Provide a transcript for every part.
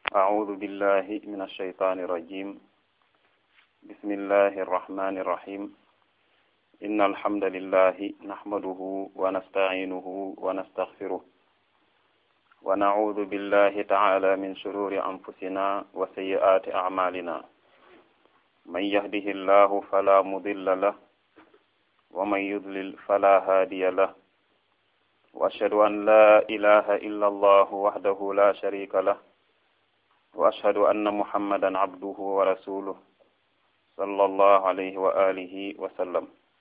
أعوذ بالله من الشيطان الرجيم بسم الله الرحمن الرحيم إن الحمد لله نحمده ونستعينه ونستغفره ونعوذ بالله تعالى من شرور أنفسنا وسيئات أعمالنا من يهده الله فلا مضل له ومن يضلل فلا هادي له وأشهد أن لا إله إلا الله وحده لا شريك له وأشهد أن محمدا عبده ورسوله صلى الله عليه وآله وسلم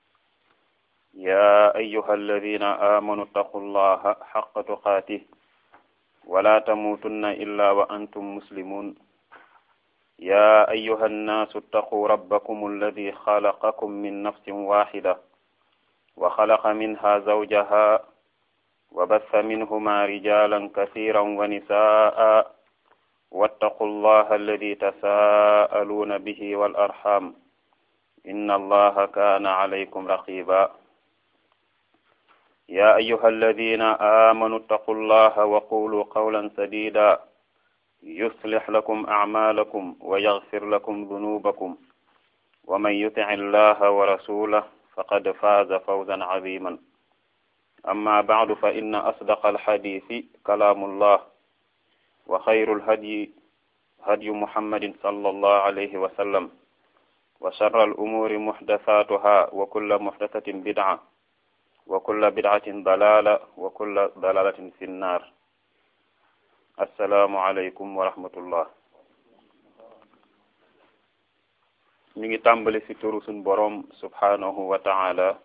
يا أيها الذين آمنوا اتقوا الله حق تقاته ولا تموتن إلا وأنتم مسلمون يا أيها الناس اتقوا ربكم الذي خلقكم من نفس واحدة وخلق منها زوجها وبث منهما رجالا كثيرا ونساء واتقوا الله الذي تساءلون به والأرحام إن الله كان عليكم رقيبا يا أيها الذين آمنوا اتقوا الله وقولوا قولا سديدا يصلح لكم أعمالكم ويغفر لكم ذنوبكم ومن يطع الله ورسوله فقد فاز فوزا عظيما أما بعد فإن أصدق الحديث كلام الله وخير الهدي هدي محمد صلى الله عليه وسلم وشر الأمور محدثاتها وكل محدثة بدعة وكل بدعة ضلالة وكل ضلالة في النار السلام عليكم ورحمة الله mi ngi tàmbali ci turu suñ boroom subhanahu wa ta'ala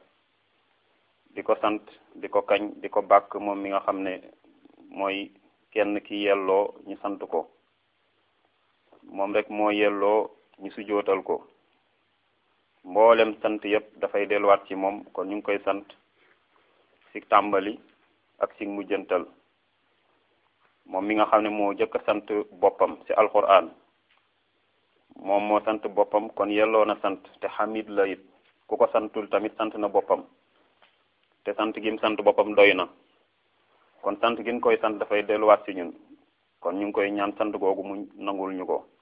di ko sant di ko kañ di ko bàkk moom mi nga xam ne mooy kenn ki yelloo ñu sant ko moom rek moo yelloo ñu sujootal ko mboolem sant yépp dafay delluwaat ci moom kon ñu ngi koy sant ci tàmbali ak ci mujjantal moom mi nga xam ne moo jëkk a sant boppam ci alquran moom moo sant boppam kon yelloo na sant te xamid la it ku ko santul tamit sant na boppam te sant gim sant boppam doy na kon sant gin koy sant dafay delluwaat ci ñun kon ñu ngi koy ñaan sant googu mu nangul ñu ko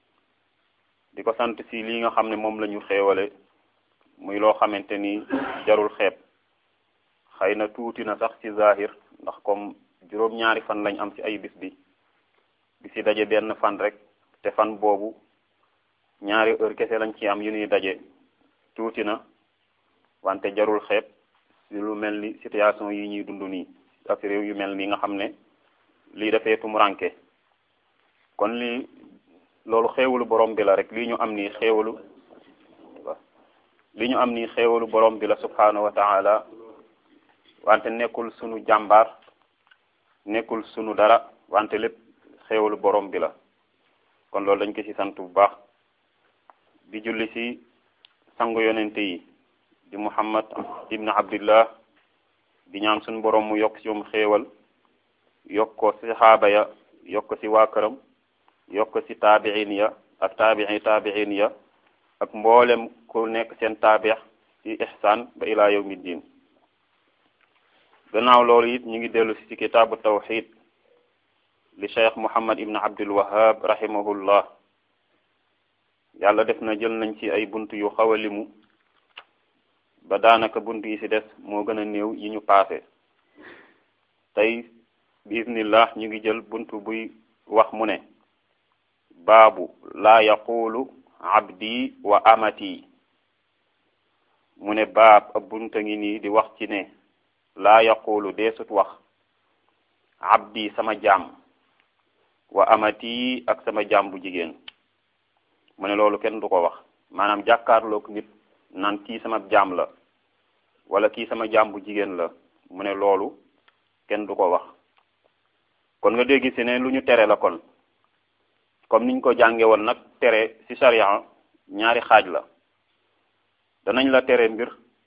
di ko sant ci lii nga xam ne moom la ñu xéewale muy loo xamante ni jarul xeeb xëy na tuuti na sax ci zahir ndax comme juróom-ñaari fan lañ am ci ay bis bi di ci daje benn fan rek te fan boobu ñaari heure kese lañ ci am yu ñuy daje tuuti na wante jarul xeeb ci lu mel ni situation yi ñuy dund nii ak réew yu mel nii nga xam ne lii dafee tumuranke kon lii loolu xéewalu borom bi la rek lii ñu am nii xéewalu li ñu am nii xéewalu borom bi la subhanahu wa ta'ala wante nekkul sunu jàmbaar nekkul sunu dara wante lépp xéewalu borom bi la kon loolu dañ ko ci sant bu baax di julli ci sangu yonente yi di muhammad ibn abdillah di ñaan suñu borom mu yokk ci moom xéewal yokk ko ci saxaaba ya yokk ko ci waa këram yokk ko ci taabiin ya ak taabii taabiin ya ak mboolem ku nekk seen taabix ci ihsaan ba ilaa yawmi diin gannaaw loolu it ñu ngi dellu ci kitaabu tawxid li cheikh muhammad ibn abdul wahab rahimahullah yàlla def na jël nañ ci ay bunt yu xaw a limu ba daanaka bunt yi ci des moo gën a néew yi ñu paase tey biiznillah ñu ngi jël bunt buy wax mu ne baabu laa yaqulu abdi wa amati mu ne baab ab bunta ngi nii di wax ci ne laa yaqulu deesut wax abdi sama jaam wa amati ak sama jaam bu jigéen mu ne loolu kenn du ko wax maanaam jàkkaarloog nit naan kii sama jaam la wala kii sama jaam bu jigéen la mu ne loolu kenn du ko wax kon nga dégg ci ne lu ñu tere la kon comme niñ ko jànge woon nag tere ci sharia ñaari xaaj la danañ la tere mbir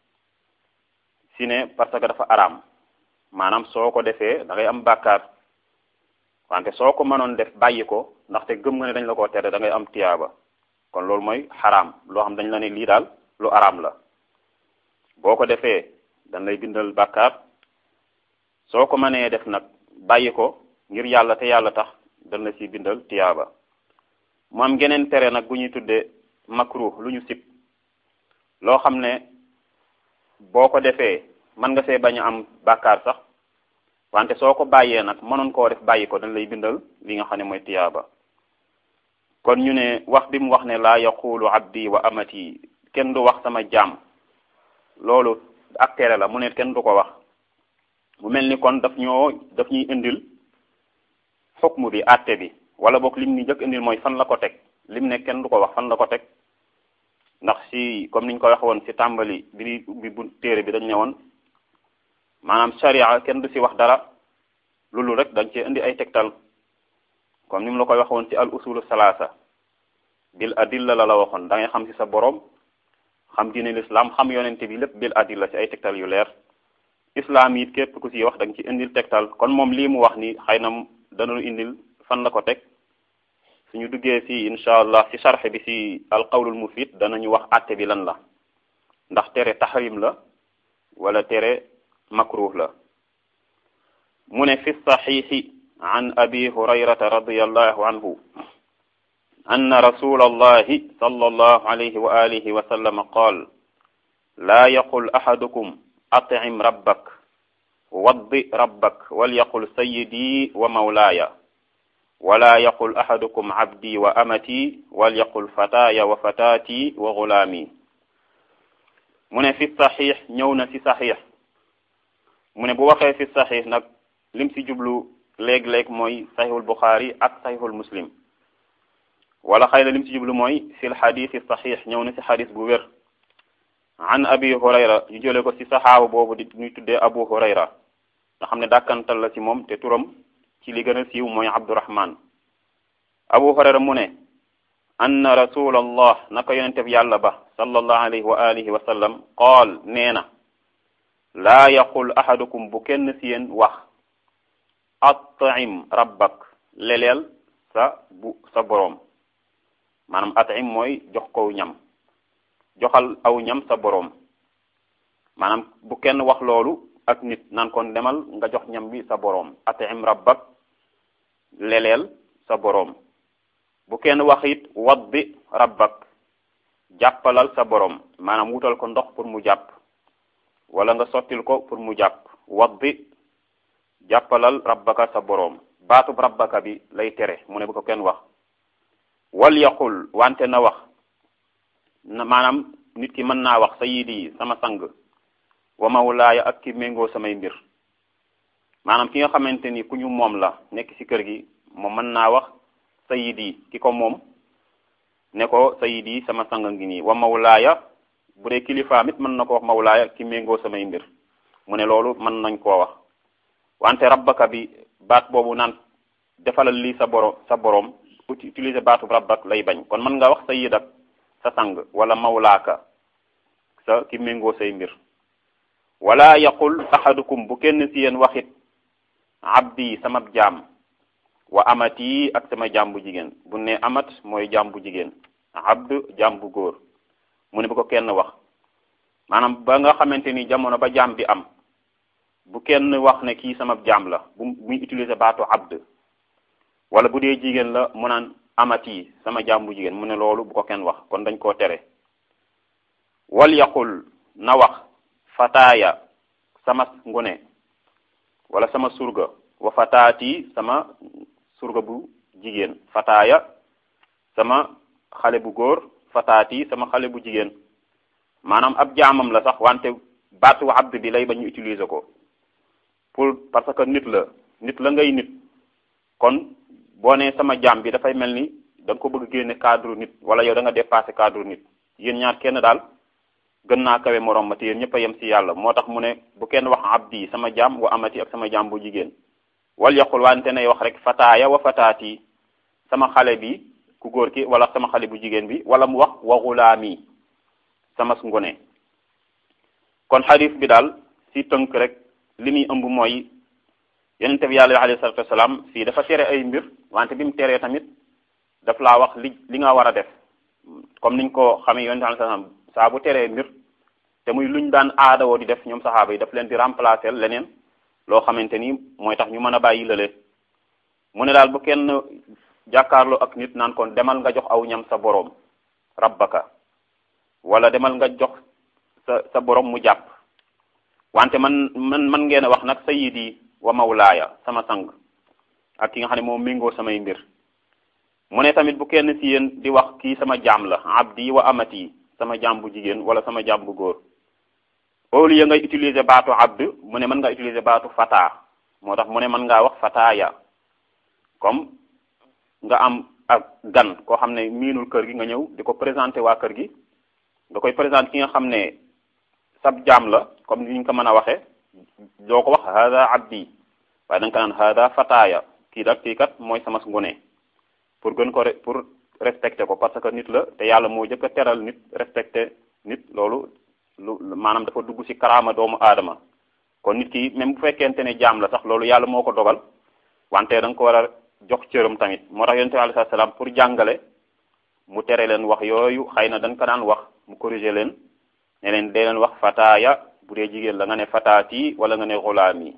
ci ne parce que dafa araam maanaam soo ko defee da ngay am bàkkaar wante soo ko mënoon def bàyyi ko ndaxte gëm nga ne dañ la ko tere da ngay am tiyaaba kon loolu mooy xaraam loo xam dañ la ne lii daal lu araam la boo ko defee dañ lay bindal bàkkaar soo ko mënee def nag bàyyi ko ngir yàlla te yàlla tax dañ la ci bindal tiyaaba mu am geneen tere nag bu ñuy tuddee makruh lu ñu sib loo xam ne boo ko defee mën nga see bañ a am bàkkaar sax wante soo ko bàyyee nag mënoon koo def bàyyi ko dañ lay bindal li nga xam ne mooy tiyaaba kon ñu ne wax bi mu wax ne laa yaqulu abdi wa amati kenn du wax sama jaam loolu ak tere la mu ne kenn du ko wax mu mel ni kon daf ñoo daf ñuy indil xukmu bi àtte bi wala boog lim ni njëkk indil mooy fan la ko teg lim ne kenn du ko wax fan la ko teg ndax si comme niñ ko wax woon si tàmbali bi bi bu téere bi dañ ne woon maanaam sharia kenn du si wax dara loolu rek dañ cee indi ay tegtal comme ni mu la koy wax woon si al usulu salaasa bil adilla la la waxoon da ngay xam si sa borom xam diine l'islam xam yonente bi lépp bil adilla si ay tegtal yu leer islam it képp ku si wax da nga ci indil tegtal kon moom lii mu wax ni xëy na danañu indil fan la ko teg suñu duggee si incha allah si charxe bi si alqawlul mufid danañu wax àtte bi lan la ndax tere tahrim la wala tere makruh la mu ne fi saxiixi an abi hurayrata radiallahu anhu أن رسول الله صلى الله عليه وآله وسلم قال لا يقل أحدكم أطعم ربك وض ربك وليقل سيدي ومولاي ولا يقل أحدكم عبدي وأمتي وليقل فتاي وفتاتي وغلامي من في الصحيح ñewna ci sahih mu ne bu waxee fi sahih nag lim si jublu léeg-léeg mooy sahihul bukhari ak sahihul muslim wala xëy na lim si jublu mooy fi lxadisi sahih ñëw na si xadis bu wér an abi hurayra ñu jële ko si saxaaba boobu di ñuy tuddee abu hurayra nga xam ne dàkkantal la si moom te turam ci li gën a siiw mooy abdurahman abu hurayra mu ne anna rasulallah naka yonente bi yàlla ba sallallahu alayhi wa alihi wa sallam qaal nee na laa yaqul ahadukum bu kenn si yéen wax at'im rabbak leleel sa bu sa boroom maanaam at'im mooy jox ko ñam joxal aw ñam sa boroom maanaam bu kenn wax loolu ak nit naan kon demal nga jox ñam bi sa boroom at'im rabbak leleel sa boroom bu kenn wax it waddi rabbak jàppalal sa boroom maanaam wutal ko ndox pour mu jàpp wala nga sottil ko pour mu jàpp waddi jàppalal rabbaka sa boroom baatub rabbaka bi lay tere mu ne bu ko kenn wax wal yaqul wante na wax na maanaam nit ki mën naa wax sayidi sama sang wa mawlaaya ak ki méngoo samay mbir maanaam ki nga xamante ni ku ñu moom la nekk ci kër gi moom mën naa wax sayidi ki ko moom ne ko sayidi sama sang ngi nii wa mawlaaya bu dee kilifaam it mën na ko wax mawlaaya ki méngoo samay mbir mu ne loolu mën nañ koo wax wante rabbaka bi baat boobu naan defalal lii sa boro sa boroom utiliser baatu rabbak lay bañ kon mën nga wax sayidak sa sang wala mawlaaka sa ki méngoo say mbir wala yaqul ahadukum bu kenn si yéen waxit abdi sama jaam wa amati ak sama jaam bu jigéen bu ne amat mooy jaam bu jigéen abd jaam bu góor mu ne bu ko kenn wax maanaam ba nga xamante ni jamono ba jaam bi am bu kenn wax ne kii sama jaam la bu muy utiliser baatu abd wala bu dee jigéen la mu naan amati sama jaam bu jigéen mu ne loolu bu ko kenn wax kon dañ koo tere wal yaqul na wax fataaya sama ngune wala sama surga wa fataati sama surga bu jigéen fataaya sama xale bu góor fataati sama xale bu jigéen maanaam ab jaamam la sax wante baatu abd bi lay ba ñu utiliser ko pour parce que nit la nit la ngay nit kon boo nee sama jaam bi dafay mel ni da nga ko bëgg génne cadre nit wala yow da nga dépassé cadre nit yéen ñaar kenn daal gën naa kawe morom ma te yéen ñëpp a yem si yàlla moo tax mu ne bu kenn wax abdi sama jaam wa amati ak sama jaam bu jigéen wal yaqul wante nay wax rek fataaya wa fataati sama xale bi ku góor ki wala sama xale bu jigéen bi wala mu wax wa gulaami sama ngone kon xadis bi daal si tënk rek li muy ëmb mooy yonente bi yàlla alayhi salatu wasalaam fii dafa tere ay mbir wante bi mu teree tamit daf laa wax li li nga war a def comme niñ ko xamee yonente alayhi salaam saa bu teree mbir te muy luñ daan aadawoo di def ñoom saxaaba yi daf leen di remplacer leneen loo xamante ni mooy tax ñu mën a bàyyi lële mu ne daal bu kenn jàkkaarloo ak nit naan kon demal nga jox aw ñam sa boroom rabbaka wala demal nga jox sa sa boroom mu jàpp wante man man man ngeen a wax nag sayyidi wa mawlaaya sama sang ak ki nga xam ne moom méngoo samay mbir mu ne tamit bu kenn ci yéen di wax kii sama jaam la abdi wa amati sama jaam bu jigéen wala sama jaam bu góor au lieu ngay utiliser baatu abd mu ne mën nga utiliser baatu fata moo tax mu ne mën ngaa wax fataaya comme nga am ak gan koo xam ne miinul kër gi nga ñëw di ko présenter waa kër gi nga koy présenter ki nga xam ne sab jaam la comme ni ñu ko mën a waxee doo ko wax hada abdi waaye da nga ko naan hada fataaya kii dak kii kat mooy sama ngone pour gën ko pour respecter ko parce que nit la te yàlla moo jëkk a teral nit respecter nit loolu lu maanaam dafa dugg ci karaama doomu aadama kon nit ki même bu fekkente ne jaam la sax loolu yàlla moo ko dogal wante da nga ko war a jox cëram tamit moo tax yonent bi alayhi salaam pour jàngale mu tere leen wax yooyu xëy na dañ ko daan wax mu corriger leen ne leen dee leen wax fataaya bu dee jigéen la nga ne fataati wala nga ne xulaami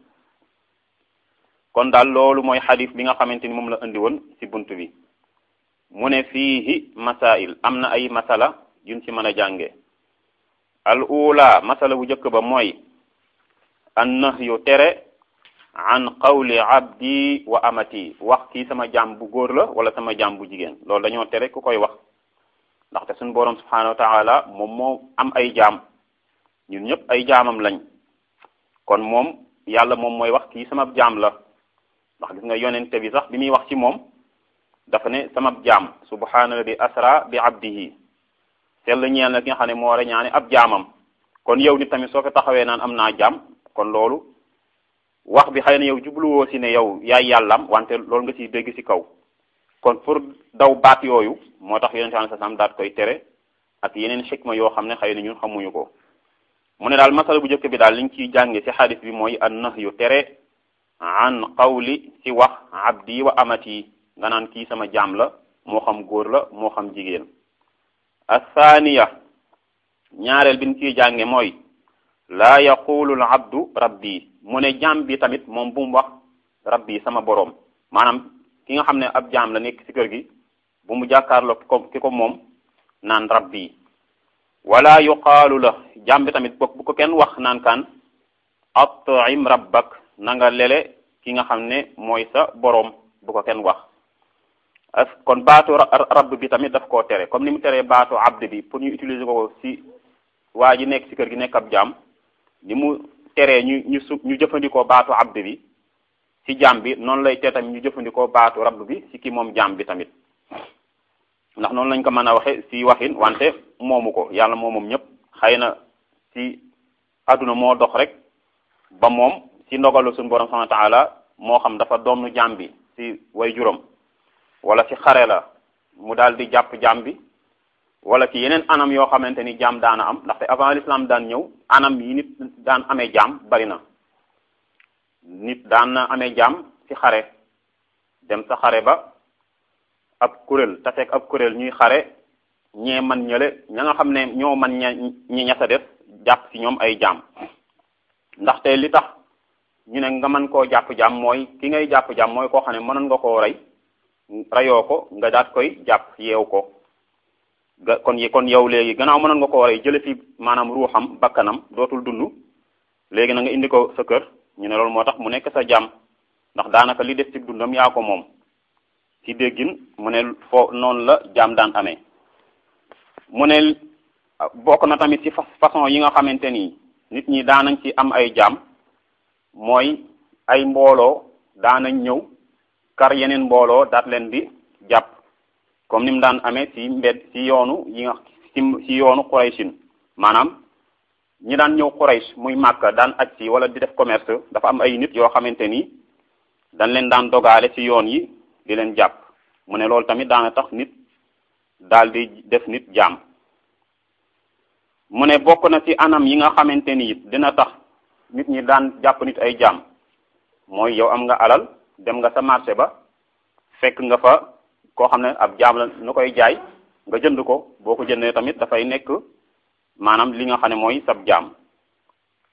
kon daal loolu mooy xadis bi nga xamante ni moom la indi woon ci bunt bi mu ne fiihi masail am na ay masala yuñ ci mën a jànge al ula masala bu njëkk ba mooy an nahyu tere an qawli abdi wa amati wax kii sama jaam bu góor la wala sama jaam bu jigéen loolu dañoo tere ku koy wax ndaxte suñu boroom subhanahu wa taala moom moo am ay jaam ñun ñëpp ay jaamam lañ kon moom yàlla moom mooy wax kii sama jaam la ndax gis nga yonente bi sax bi muy wax ci moom dafa ne sama jaam subhaanalladi asra bi abdihi sell ñeel na ki nga xam ne moo war a ñaane ab jaamam kon yow nit tamit soo ko taxawee naan am naa jaam kon loolu wax bi xëy na yow jubluwoo si ne yow yaay yàllam wante loolu nga ciy dégg ci kaw kon pour daw baat yooyu moo tax yonente sallallahu alayhi wasallam daat koy tere ak yeneen xikma yoo xam ne xëy na ñun xamuñu ko mu ne daal masala bu njëkk bi daal liñ ciy jànge ci xadis bi mooy an nahyu tere an qawli ci wax abdi wa amati nga naan kii sama jaam la moo xam góor la moo xam jigéen athaniya ñaareel bi ñu ciy jànge mooy laa yaqulu al abdu rabbi mu ne jaam bi tamit moom bu mu wax rabbi sama boroom maanaam ki nga xam ne ab jaam la nekk ci kër gi bu mu jàkkaarloo ko ki ko moom naan rabbi wala yuqaalu la jaam bi tamit bokk bu ko kenn wax naan kaan at'im rabbak na nga lele ki nga xam ne mooy sa boroom bu ko kenn wax as kon baatu rabb bi tamit daf koo tere comme ni mu teree baatu abd bi pour ñu utiliser ko ci waa ji nekk ci kër gi nekk ab jaam ni mu teree ñu ñu su ñu jëfandikoo baatu abd bi ci jaam bi noonu lay tee tamit ñu jëfandikoo baatu rabb bi ci ki moom jaam bi tamit ndax noonu lañ ko mën a waxe ci waxin wante moomu ko yàlla moo moom ñëpp xëy na ci àdduna moo dox rek ba moom ci ndogalu suñu borom subhanahu wa ta'ala moo xam dafa doonu jaam bi ci way juróom wala ci xare la mu daal di jàpp jaam bi wala ci yeneen anam yoo xamante ni jaam daana am ndaxte avant l'islam daan ñëw anam yi nit daan amee jaam bari na nit daan na amee jaam ci xare dem sa xare ba ab kuréel taseeg ab kuréel ñuy xare ñee man ñële ña nga xam ne ñoo man ña ñi ñasa def jàpp ci ñoom ay jaam ndaxte li tax ñu ne nga mën koo jàpp jaam mooy ki ngay jàpp jaam mooy koo xam ne mënoon nga koo rey rayoo ko nga daat koy jàpp yeew ko ga kon kon yow léegi gannaaw mënoon nga koo rey jële fi maanaam ruuxam bakkanam dootul dund léegi na nga indi ko sa kër ñu ne loolu moo tax mu nekk sa jaam ndax daanaka li des ci dundam yaa ko moom ci déggin mu ne foo noonu la jaam daan amee mu ne bokk na tamit ci façon yi nga xamante ni nit ñi daanañ ci am ay jaam mooy ay mbooloo daanañ ñëw kar yeneen mbooloo daat leen di jàpp comme ni mu daan amee ci mbed ci yoonu yi nga ci ci yoonu Qurayshin maanaam ñi daan ñëw Quraysh muy Makka daan aj ci wala di def commerce dafa am ay nit yoo xamante ni dañ leen daan dogaale ci yoon yi di leen jàpp mu ne loolu tamit daana tax nit daal di def nit jaam mu ne bokk na ci anam yi nga xamante ni it dina tax nit ñi daan jàpp nit ay jaam mooy yow am nga alal dem nga sa marché ba fekk nga fa koo xam ne ab jaam la nu koy jaay nga jënd ko boo ko jëndee tamit dafay nekk maanaam li nga xam ne mooy sab jaam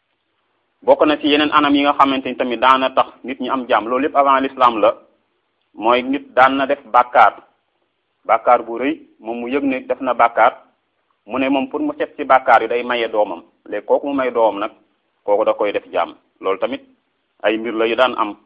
bokk na ci yeneen anam yi nga xamante ni tamit daana tax nit ñi am jaam loolu yépp avant l'islam la mooy nit daan na def bàkkaar bàkkaar bu rëy moom mu yëg ne def na bàkkaar mu ne moom pour mu set ci bàkkaar yi day maye doomam léegi kooku mu may doomam nag kooku da koy def jaam loolu tamit ay mbir la yu daan am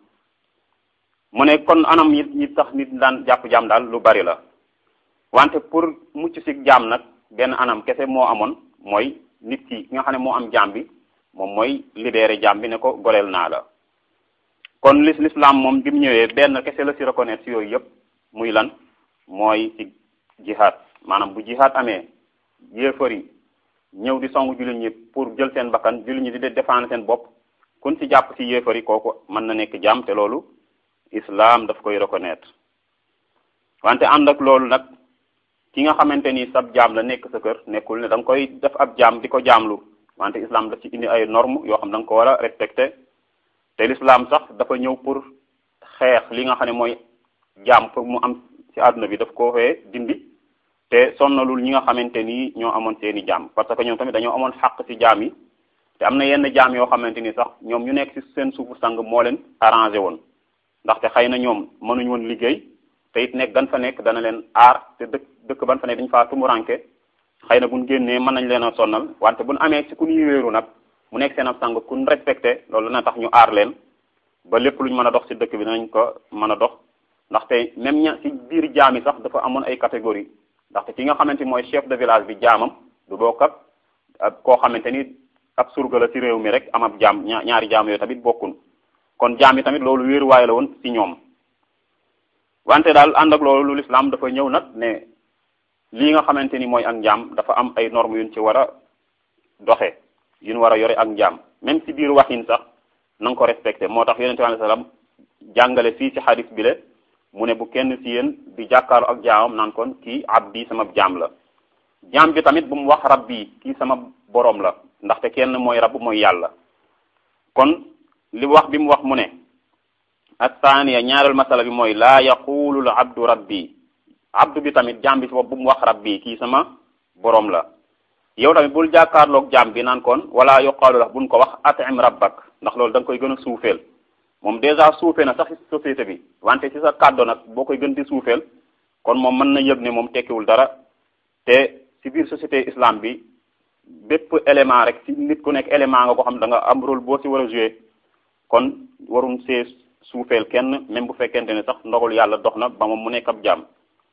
mu ne kon anam yi yi tax nit daan jàpp jaam daal lu bari la wante pour mucc ci jaam nag benn anam kese moo amoon mooy nit ki nga xam ne moo am jaam bi moom mooy libéré jaam bi ne ko goleel naa la kon lis l'islam moom bi mu ñëwee benn kese la ci reconnaître ci yooyu yëpp muy lan mooy ci jihad maanaam bu jihad amee yéefar yi ñëw di songu jullit ñi pour jël seen bakkan jullit ñi di défendre seen bopp kun ci jàpp ci yéefar yi kooku mën na nekk jaam te loolu islam daf koy reconnaître wante ànd ak loolu nag ki nga xamante ni sab jaam la nekk sa kër nekkul ne da nga koy def ab jaam di ko jaamlu wante islam daf ci indi ay normes yoo xam da nga ko war a respecté te l'islam sax dafa ñëw pour xeex li nga xam ne mooy jaam pour mu am ci àdduna bi daf ko fee dindi te sonnalul ñi nga xamante ni ñoo amoon seeni jaam parce que ñoom tamit dañoo amoon xàq ci jaam yi te am na yenn jaam yoo xamante ni sax ñoom ñu nekk ci seen suufu sang moo leen arrangé woon ndaxte xëy na ñoom mënuñ woon liggéey te it nekk gan fa nekk dana leen aar te dëkk dëkk ban fa nekk dañu faa tumuranke xëy na buñ génnee mën nañ leen a sonnal wante buñ amee ci ku ñuy wéeru nag mu nekk seen ab sang kun respecté loolu dana tax ñu aar leen ba lépp luñ mën a dox ci dëkk bi danañ ko mën a dox ndaxte même ña ci biir jaam yi sax dafa amoon ay catégorie ndaxte ki nga xamante ni mooy chef de village bi jaamam du bokk ak koo xamante ni ab surga la ci réew mi rek am ab jaam ñaari jaam yooyu tamit bokkun kon jaam yi tamit loolu wéeruwaay la woon ci ñoom wante daal ànd ak loolu l'islam dafa ñëw nag ne lii nga xamante ni mooy ak njaam dafa am ay normes yuñ ci war a doxe yuñ war a yore ak njaam même ci biir waxin sax na nga ko respecté moo tax yonente alayhi salaam jàngale fii ci xadis bi le mu ne bu kenn ci yéen di jàkkaaru ak jaamam naan kon kii abdi sama jaam la jaam bi tamit bu mu wax rabbi kii sama borom la ndaxte kenn mooy rabb mooy yàlla kon li wax bi mu wax mu ne athaniya ñaareel masala bi mooy laa yaqulu l abdu rabbi abdu bi tamit jaam bi si bopp bu mu wax rabbi kii sama borom la yow tamit bul jàkkaarloog jaam bi naan kon wala yuqaalu la buñ ko wax atim rabbak ndax loolu da nga koy gën a suufeel moom dèjà suufee na sax ci société bi wante ci sa kàddo nag boo koy gën di suufeel kon moom mën na yëg ne moom tekkiwul dara te ci biir société islam bi bépp élément rek ci nit ku nekk élément nga ko xam da nga am rôle boo ci war a jouer kon warum see suufeel kenn même bu fekkente ne sax ndogal yàlla dox na ba moom mu nekk ab jaam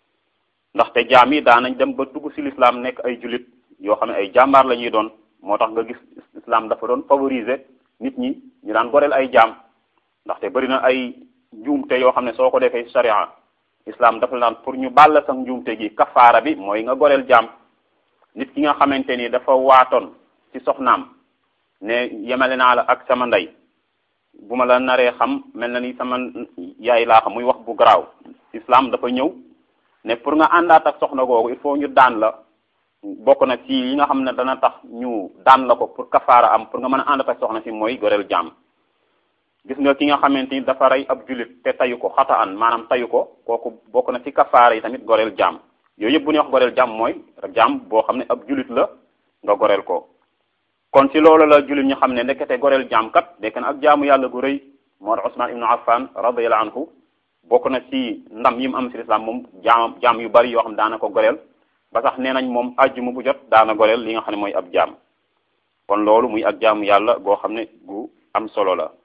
ndaxte jaam yi daanañ dem ba dugg ci l'islam nekk ay jullit yoo xam ne ay jàmbaar la ñuy doon moo tax nga gis islam dafa doon favoriser nit ñi ñu daan goreel ay jaam ndaxte bari na ay njuumte yoo xam ne soo ko defee sharia islam dafa naan pour ñu bàll sax njuumte gi kafaara bi mooy nga goreel jaam nit ki nga xamante ni dafa waatoon ci soxnaam ne yemale naa la ak sama ndey bu ma la naree xam mel na ni sama yaay laa xam muy wax bu garaaw islam dafa ñëw ne pour nga àndaat ak soxna googu il faut ñu daan la bokk na ci yi nga xam ne dana tax ñu daan la ko pour kafaara am pour nga mën a àndaat ak soxna si mooy goreel jaam gis nga ki nga xamante ni dafa rey ab julit te tayu ko xata an maanaam tayu ko kooku bokk na ci kafaara yi tamit goreel jaam yooyu yëpp bu ñuy wax goreel jaam mooy jaam boo xam ne ab julit la nga goreel ko kon ci loolu la julit ñu xam ne ndekete goreel jaam kat nekk na ak jaamu yàlla gu rëy moo tax Usmaan ibnu Affan radiyallahu anhu bokk na ci ndam yi mu am ci lislaam moom jaam jaam yu bari yoo xam ne daana ko goreel ba sax nee nañ moom àjjuma bu jot daana goreel li nga xam ne mooy ab jaam kon loolu muy ak jaamu yàlla goo xam ne gu am solo la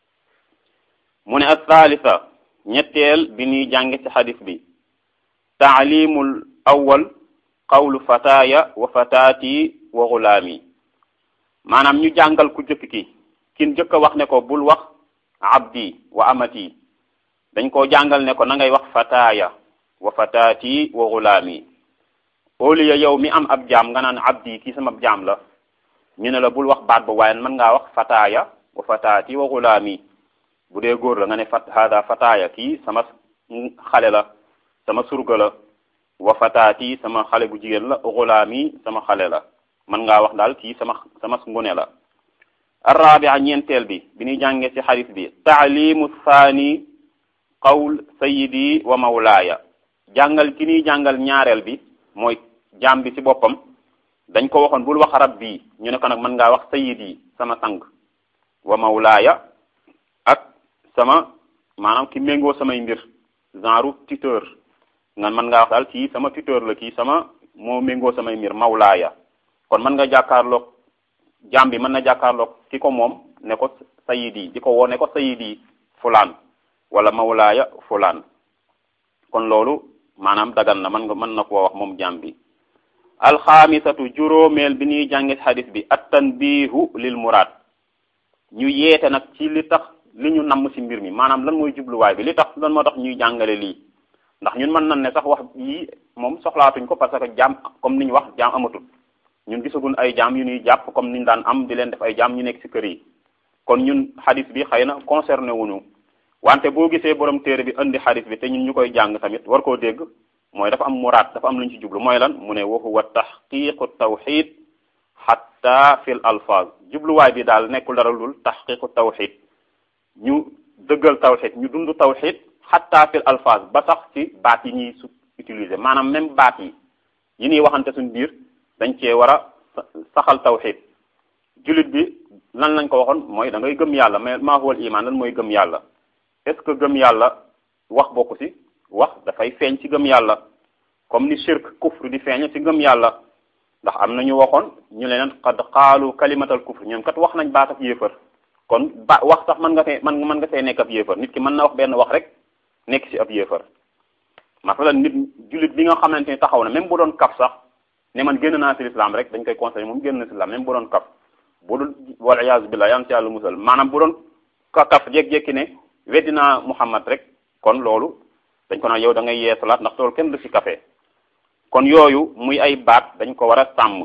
mu ne ak thalitha ñetteel bi ñuy jànge ci xadis bi taalimul awwal qawlu fataaya wa fataati wa gulaami maanaam ñu jàngal ku jëkk ki kin jëkk a wax ne ko bul wax abdi wa amati dañ koo jàngal ne ko na ngay wax fataaya wa fataati wa gulaami au lieu yow mi am ab jaam nga naan abdi kii sama jaam la ñu ne la bul wax baat ba waaye mën ngaa wax fataaya wa fataati wa gulaami bu dee góor la nga ne fat hada fataaya kii sama xale la sama surga la wa fataati sama xale bu jigéen la gulaami sama xale la mën ngaa wax daal kii sama sama ngune la arrabia ñeenteel bi bi ñuy jàngee ci xadis bi taalimu thani qawl sayidi wa mawlaaya jàngal ki ñuy jàngal ñaareel bi mooy jaam bi ci boppam dañ ko waxoon bul wax rabbi ñu ne ko nag mën ngaa wax sayidi sama sang wa mawlaaya ak sama maanaam ki méngoo samay mbir genre tuteur nga mën ngaa wax daal kii sama tuteur la kii sama moo méngoo samay mbir mawlaaya kon mën nga jàkkaarloog jaam bi mën na jàkkaarloog ki ko moom ne ko sayidi di ko woo ne ko sayidi fulaan wala mawlaaya fulaan kon loolu maanaam dagan na mën nga mën na koo wax moom jaam bi alxaamisatu juróomeel bi ñuy jàngit xadis bi at tanbihu lil muraad ñu yeete nag ci li tax li ñu namm ci mbir mi maanaam lan mooy jubluwaay bi li tax lan moo tax ñuy jàngale lii ndax ñun mën nañ ne sax wax yii moom soxlaatuñ ko parce que jaam comme ni ñu wax jaam amatul ñun gisagun ay jaam yu ñuy jàpp comme ni ñu daan am di leen def ay jaam ñu nekk ci kër yi kon ñun xadis bi xëy na concerné wuñu wante boo gisee borom téere bi indi xadis bi te ñun ñu koy jàng tamit war koo dégg mooy dafa am muraad dafa am lu ñu ci jublu mooy lan mu ne wa huwa taxqiqu tawxid xatta fil alfaaz jubluwaay bi daal nekkul dara lul taxqiqu tawxid ñu dëggal tawxid ñu dund tawxid xatta fil alfaaz ba sax ci baat yi ñuy su utiliser maanaam même baat yi yi ñuy waxante suñ biir dañ cee war a saxal tawxid jullit bi lan lañ ko waxoon mooy da ngay gëm yàlla mais maa huwal iman lan mooy gëm yàlla est ce que gëm yàlla wax bokku ci wax dafay feeñ ci gëm yàlla comme ni shirk kufr di feeñ ci gëm yàlla ndax am na ñu waxoon ñu leen qad qaalu kalimatal kufr ñoom kat wax nañ baat ak yéefar kon ba wax sax mën nga fee mën mën nga fee nekk ab yéefar nit ki mën na wax benn wax rek nekk ci ab yéefar masalan nit jullit bi nga xamante ni taxaw na même bu doon kaf sax ne man génn naa ci l'islam rek dañ koy conseillé moom génn na ci l'islam même bu doon kaf bu dul wal iyaazu billah yan ci yàlla musal maanaam bu doon ka kaf jékki-jékki ne weddi naa Muhammad rek kon loolu dañ ko naan yow da ngay yee salaat ndax loolu kenn du ci kafe kon yooyu muy ay baat dañ ko war a sàmm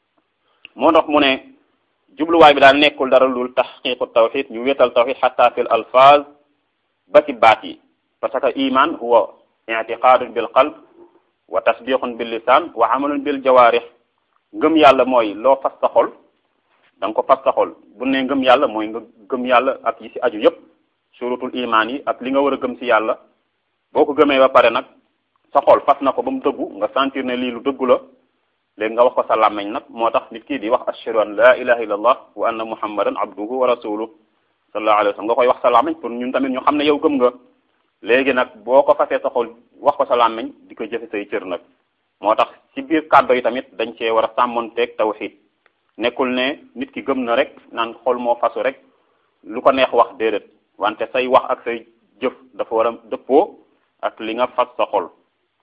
moo tax mu ne jubluwaay bi daal nekkul dara lul taxqiqu tawxid ñu wéetal tawxid xatta fil alfaz ba ci baat yi parce que iman huwa i'tiqadun bil qalb wa tasdiqun bil lisan wa amalun bil jawarih ngëm yàlla mooy loo fas sa xol da nga ko fas sa xol bu ne ngëm yàlla mooy nga gëm yàlla ak yi ci aju yépp surutul iman yi ak li nga war a gëm ci yàlla boo ko gëmee ba pare nag sa xol fas na ko ba mu dëggu nga sentir ne lii lu dëggu la léegi nga wax ko sa làmmeñ nag moo tax nit kii di wax ashhadu an la ilaha illallah wa anna muhammadan abduhu wa rasuluhu sallallahu alayhi wa sallam nga koy wax sa làmmeñ pour ñun tamit ñu xam ne yow gëm nga léegi nag boo ko fasee sa xol wax ko sa làmmeñ di ko jëfe say cër nag moo tax ci biir kàddo yi tamit dañ cee war a sàmmonteeg tawxid nekkul ne nit ki gëm na rek naan xol moo fasu rek lu ko neex wax déedéet wante say wax ak say jëf dafa war a dëppoo ak li nga fas sa xol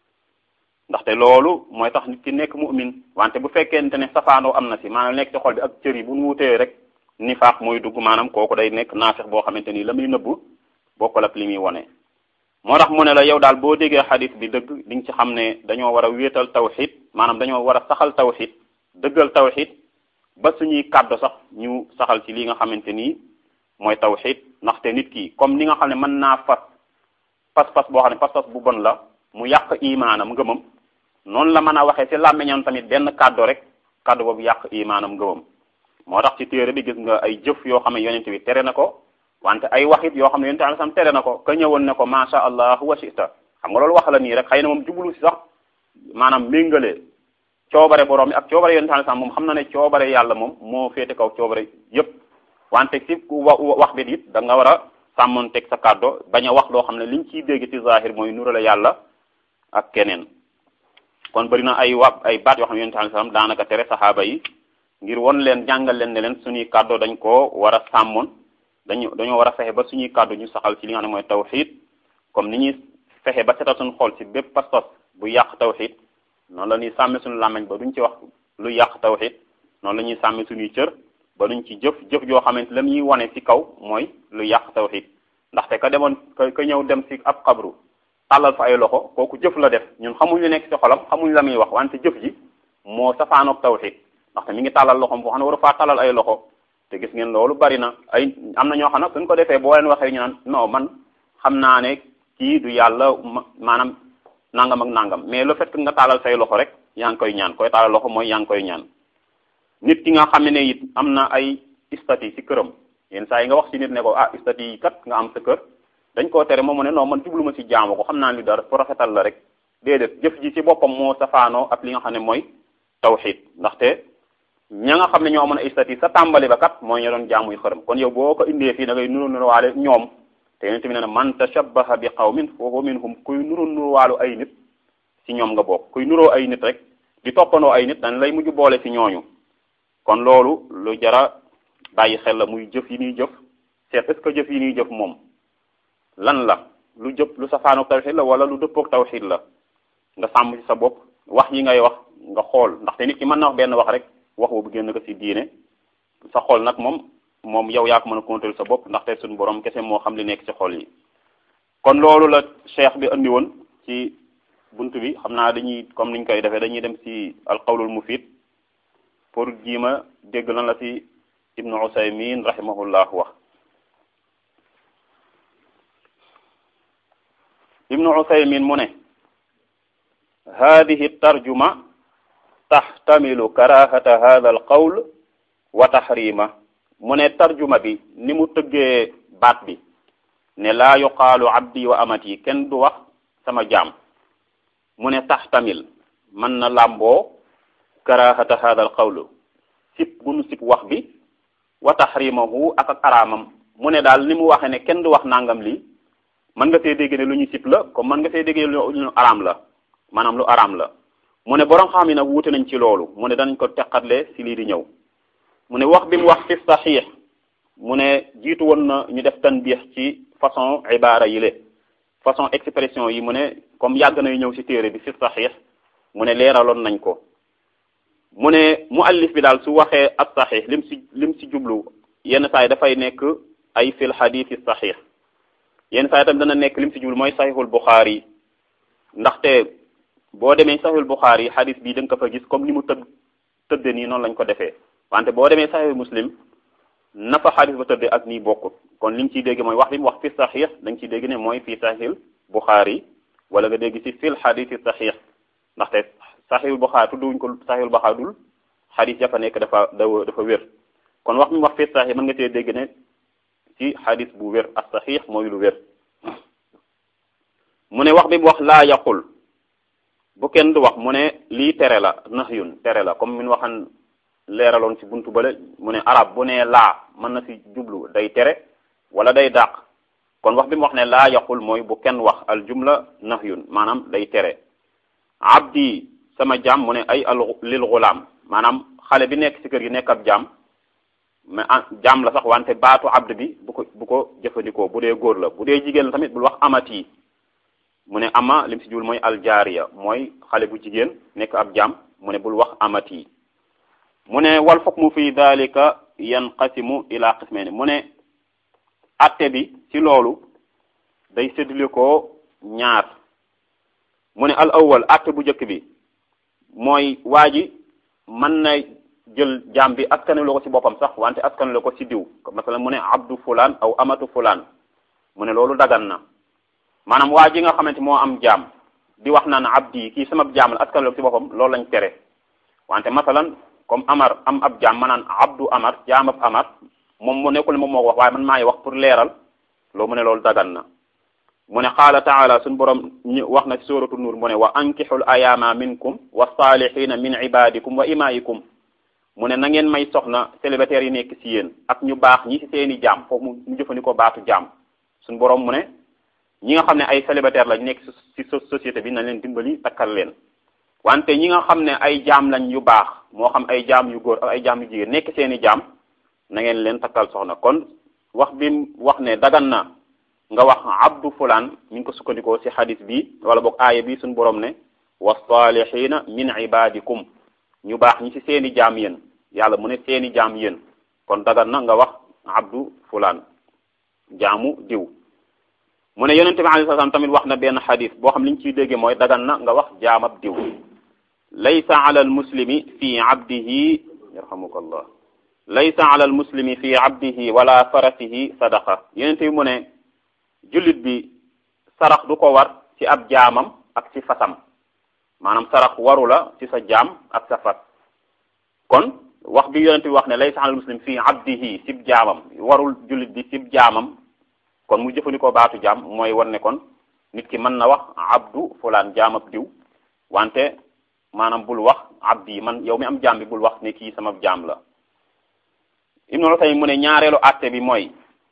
ndaxte loolu mooy tax nit ki nekk mu'min wante bu fekkente ne safaanoo am na si maanaam nekk ci xol bi ak cër yi bu nu wutee rek nifaaq mooy dugg maanaam kooku day nekk naafeq boo xamante ni la muy nëbbu bokkul ak li muy wone moo tax mu ne la yow daal boo déggee xadis bi dëgg di nga ci xam ne dañoo war a wéetal tawxid maanaam dañoo war a saxal tawxid dëggal tawxid ba suñuy kàddu sax ñu saxal ci li nga xamante ni mooy tawxid ndaxte nit ki comme ni nga xam ne mën naa fas pas-pas boo xam ne pas-pas bu bon la mu yàq imaanam ngëmam noonu la mën a waxee ci làmmiñam tamit benn kàddu rek kàddu boobu yàq imaanam ngëmam moo tax ci téere bi gis nga ay jëf yoo xam ne yonent bi tere na ko wante ay waxit yoo xam ne yonent bi sam tere na ko ka ñëwoon ne ko masha allah wa shita xam nga loolu wax la nii rek xëy na moom jublu si sax maanaam méngale coobare borom bi ak coobare yonent bi sam moom xam na ne coobare yàlla moom moo féete kaw coobare yépp wante ci wax bi it da nga war a sàmmoon teg sa kàddo bañ a wax loo xam ne liñ ciy dégg ci zahir mooy nurale yàlla ak keneen kon bëri na ay wa ay baat yoo xam ne yonent bi sallam daanaka tere saxaaba yi ngir won leen jàngal leen ne leen suñuy kàddo dañ koo war a sàmmoon dañu dañoo war a fexe ba suñuy kàddu ñu saxal ci li nga xam ne mooy tawxid comme ni ñuy fexe ba setal suñu xol ci bépp pas-pas bu yàq tawxid noonu la ñuy sàmme suñu làmmiñ ba duñ ci wax lu yàq tawxid noonu la ñuy sàmme suñuy cër ba duñ ci jëf jëf joo xamante la ñuy wane ci kaw mooy lu yàq tawxid ndaxte ka demoon ka ka ñëw dem ci ab xabru tàllal fa ay loxo kooku jëf la def ñun xamuñ lu nekk ci xolam xamuñ la muy wax wante jëf ji moo safaanoog tawxid ndaxte mi ngi tàllal loxom foo xam ne waru faa tàllal ay loxo te gis ngeen loolu bari na ay am na ñoo xam nag suñ ko defee boo leen waxee ñu naan non man xam naa ne kii du yàlla maanaam nangam ak nangam mais le fait que nga tàllal say loxo rek yaa ngi koy ñaan koy tàllal loxo mooy yaa ngi koy ñaan nit ki nga xam ne it am na ay stati ci këram yenn saa yi nga wax ci nit ne ko ah stati yi kat nga am sa kër dañ koo tere moom mu ne non man jublu ma ci jaamu ko xam naa li dara pour rafetal la rek déedéet jëf ji ci boppam moo safaanoo ak li nga xam ne mooy tawxid ndaxte ña nga xam ne ñoo mën a stati sa tàmbali ba kat mooy ñu doon jaamuy xërëm kon yow boo ko indee fii da ngay nuru nuruwaale ñoom te yonent bi nee na man tashabbaha bi qawmin fa huwa minhum kuy nuru nuruwaalu ay nit ci ñoom nga bokk kuy nuroo ay nit rek di toppandoo ay nit dañ lay mujj boole ci ñooñu kon loolu lu jara bàyyi xel la muy jëf yi ñuy jëf seet est ce que jëf yi ñuy jëf moom lan la lu jëf lu safaanoog tawxid la wala lu dëppoog tawxid la nga sàmm ci sa bopp wax yi ngay wax nga xool ndaxte nit ki mën na wax benn wax rek wax boobu génn ko ci diine sa xol nag moom moom yow yaa ko mën a contrôler sa bopp ndaxte suñu borom kese moo xam li nekk ci xol yi kon loolu la cheikh bi andi woon ci bunt bi xam naa dañuy comme niñ koy defee dañuy dem ci alqawlul mufid pour jiima dégg lan la ci ibnu usaymin rahimahullah wax ibnu usaymin mu ne hadihi tarjuma taxtamilu karahata hada alqawl wa tahrima mu ne tarjuma bi ni mu tëggee baat bi ne laa yuqaalu abdi wa amati kenn du wax sama jaam mu ne taxtamil mën na làmboo karahata hada alqawl sip bu nu sip wax bi wa tahrimahu ak ak araamam mu ne daal ni mu waxe ne kenn du wax nangam lii mën nga see dégg ne lu ñu sip la comme mën nga see dégg ne lu araam la maanaam lu araam la mu ne borom xam yi nag wuute nañ ci loolu mu ne danañ ko teqatle si lii di ñëw mu ne wax bi mu wax fi saxiix mu ne jiitu woon na ñu def tanbiix ci façon ibaara yi le façon expression yi mu ne comme yàgg nay ñëw ci téere bi fi saxiix mu ne leeraloon nañ ko mu ne muallif bi daal su waxee ak saxiix lim si lim si jublu yenn saa yi dafay nekk ay fil xadiisi saxiix yenn saa yi tam dana nekk lim si jublu mooy saxiixul buxaari ndaxte boo demee saxiixul buxaari xadis bii da nga ko fa gis comme ni mu tëdd tëdde nii noonu lañ ko defee wante boo demee saxiixul muslim na fa xadis ba tëdde ak nii bokkut kon li nga ciy dégg mooy wax bi mu wax fi saxiix da nga ciy dégg ne mooy fii saxiixul buxaari wala nga dégg ci fil xadiisi saxiix ndaxte saxiixul buxaari tudduwuñ ko saxiixul buxaari dul xadis ya fa nekk dafa dafa wér kon wax mi mu wax fi saxiix mën nga cee dégg ne ci xadis bu wér ak saxiix mooy lu wér mu ne wax bi mu wax laa yaqul bu kenn du wax mu ne lii tere la nahyun tere la comme min waxan leeraloon ci buntu bale mu ne arab bu ne laa mën na ci jublu day tere wala day dàq kon wax bi mu wax ne laa yaqul mooy bu kenn wax al jumla nahyun maanaam day tere abdi sama jaam mu ne ay al lil gulaam maanaam xale bi nekk ci kër gi nekk ab jaam mais jaam la sax wante baatu abd bi bu ko bu ko jëfandikoo bu dee góor la bu dee jigéen la tamit bul wax amati mu ne ama lim si jublu mooy aljaariya mooy xale bu jigéen nekk ab jaam mu ne bul wax amati mu ne wal hukmu fi dalika yanqasimu ila qismayni mu ne atte bi ci loolu day séddale ko ñaar mu ne al awwal atte bu njëkk bi mooy waa ji mën na jël jaam bi askanu la ko ci boppam sax wante askanu la ko ci diw masalan mu ne abdu fulaan aw amatu fulaan mu ne loolu dagan na maanaam waa ji nga xamante moo am jaam di wax naan abdi kii sama jaam la askanu la ko ci boppam loolu lañ tere wante masalan comme amar am ab jaam ma naan abdu amar jaam ab amar moom mu nekkul moom moo ko wax waaye man maay wax pour leeral loo mu ne loolu dagan na mu ne qaala taala suñu borom ñu wax na ci suratu nuur mu ne wa ankixul ayaama minkum wa salihina min ibadikum wa imaikum mu ne na ngeen may soxna célibataires yi nekk ci yéen ak ñu baax ñi ci seeni jaam foofu mu jëfandikoo baatu jaam suñu borom mu ne ñi nga xam ne ay célibataire lañ nekk ci société bi nañ leen dimbali takkal leen wante ñi nga xam ne ay jaam lañ yu baax moo xam ay jaam yu góor ak ay jaam yu jigéen nekk seeni jaam na ngeen leen takkal soxna kon wax bi wax ne dagan na nga wax abdu fulaan mi ngi ko sukkandikoo ci xadis bi wala boog aaya bi suñu borom ne wa salihina min ibadikum ñu baax ñi ci seeni jaam yéen yàlla mu ne seeni jaam yéen kon dagan na nga wax abdu fulaan jaamu diw mu ne yonente bi alayhi salaam tamit wax na benn xadis boo xam li ñu ciy dégge mooy dagan na nga wax jaamab diw laysa ala al muslimi fi abdihi yarhamukallah laysa ala al muslimi fi abdihi wala farasihi sadaqa yonente bi mu ne jullit bi sarax du ko war ci ab jaamam ak ci fasam maanaam sarax waru la ci sa jaam ak sa fas kon wax bi yonente bi wax ne laysa ala al muslim fi abdihi sib jaamam warul jullit bi sib jaamam kon mu jëfandikoo baatu jaam mooy wan ne kon nit ki mën na wax abdu fulaan jaamab diw wante maanaam bul wax abdi man yow mi am jaam bi bul wax ne kii sama jaam la ibnu Usaymin mu ne ñaareelu àtte bi mooy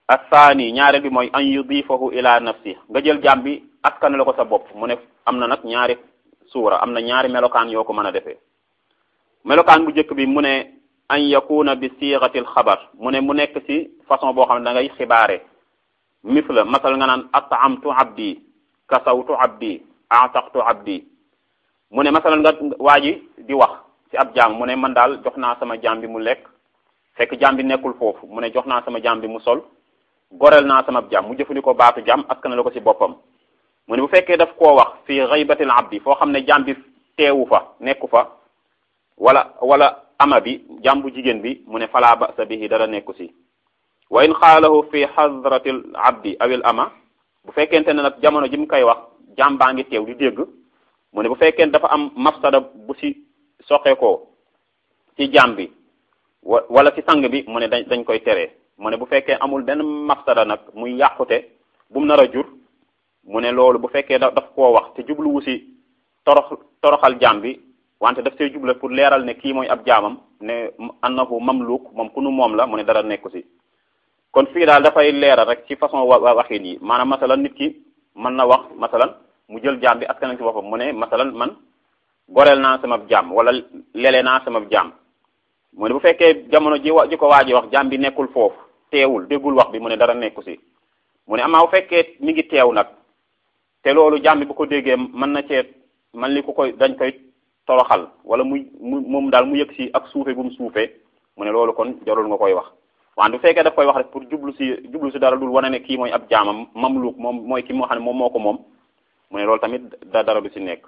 athani ñaareel bi mooy an yudifahu ila nafsi nga jël jaam bi askan la ko sa bopp mu ne am na nag ñaari suura am na ñaari melokaan yoo ko mën a defee melokaan bu njëkk bi mu ne an yakuna bi siixatil xabar mu ne mu nekk ci façon boo xam ne da ngay xibaare misla masal nga naan atamtu abdi kasawtu abdi ataqtu abdi mu ne masal nga waa ji di wax ci ab jaam mu ne man daal jox naa sama jaam bi mu lekk fekk jaam bi nekkul foofu mu ne jox naa sama jaam bi mu sol goreel naa sama jaam mu jëfandikoo baatu jaam askan la ko ci boppam mu ne bu fekkee daf koo wax fii xaybatil abdi foo xam ne jaam bi teewu fa nekku fa wala wala ama bi jaam bu jigéen bi mu ne falaa basa bihi dara nekku ci wa in xaalahu fi hadratil abdi awil ama bu fekkente ne nag jamono ji mu koy wax jaam baa ngi teew di dégg mu ne bu fekkee dafa am mafsada bu ci soqeekoo ci jaam bi wa wala ci sang bi mu ne dañ dañ koy tere mu ne bu fekkee amul benn mafsada nag muy yàqute bu mu nar a jur mu ne loolu bu fekkee da daf koo wax te jubluwu ci torox toroxal jaam bi wante daf see juble pour leeral ne kii mooy ab jaamam ne annahu mamluk moom ku nu moom la mu ne dara nekku ci kon fii daal dafay leeral rek ci façon wa waxin yi maanaam masalan nit ki mën na wax masalan mu jël jaam bi askan ci boppam mu ne masalan man goreel naa sama jaam wala lele naa sama jaam mu ne bu fekkee jamono ji wa ji ko waa ji wax jaam bi nekkul foofu teewul déggul wax bi mu ne dara nekku ci mu ne amaa bu fekkee mi ngi teew nag te loolu jaam bi bu ko déggee mën na cee man li ku koy dañ koy toroxal wala muy mu moom daal mu yëg ci ak suufe bu mu suufee mu ne loolu kon jarul nga koy wax wante bu fekkee daf koy wax rek pour jublu ci jublu ci dara dul wane ne kii mooy ab jaamam mamluk moom mooy ki moo xam ne moom moo ko moom mu ne loolu tamit da dara du ci nekk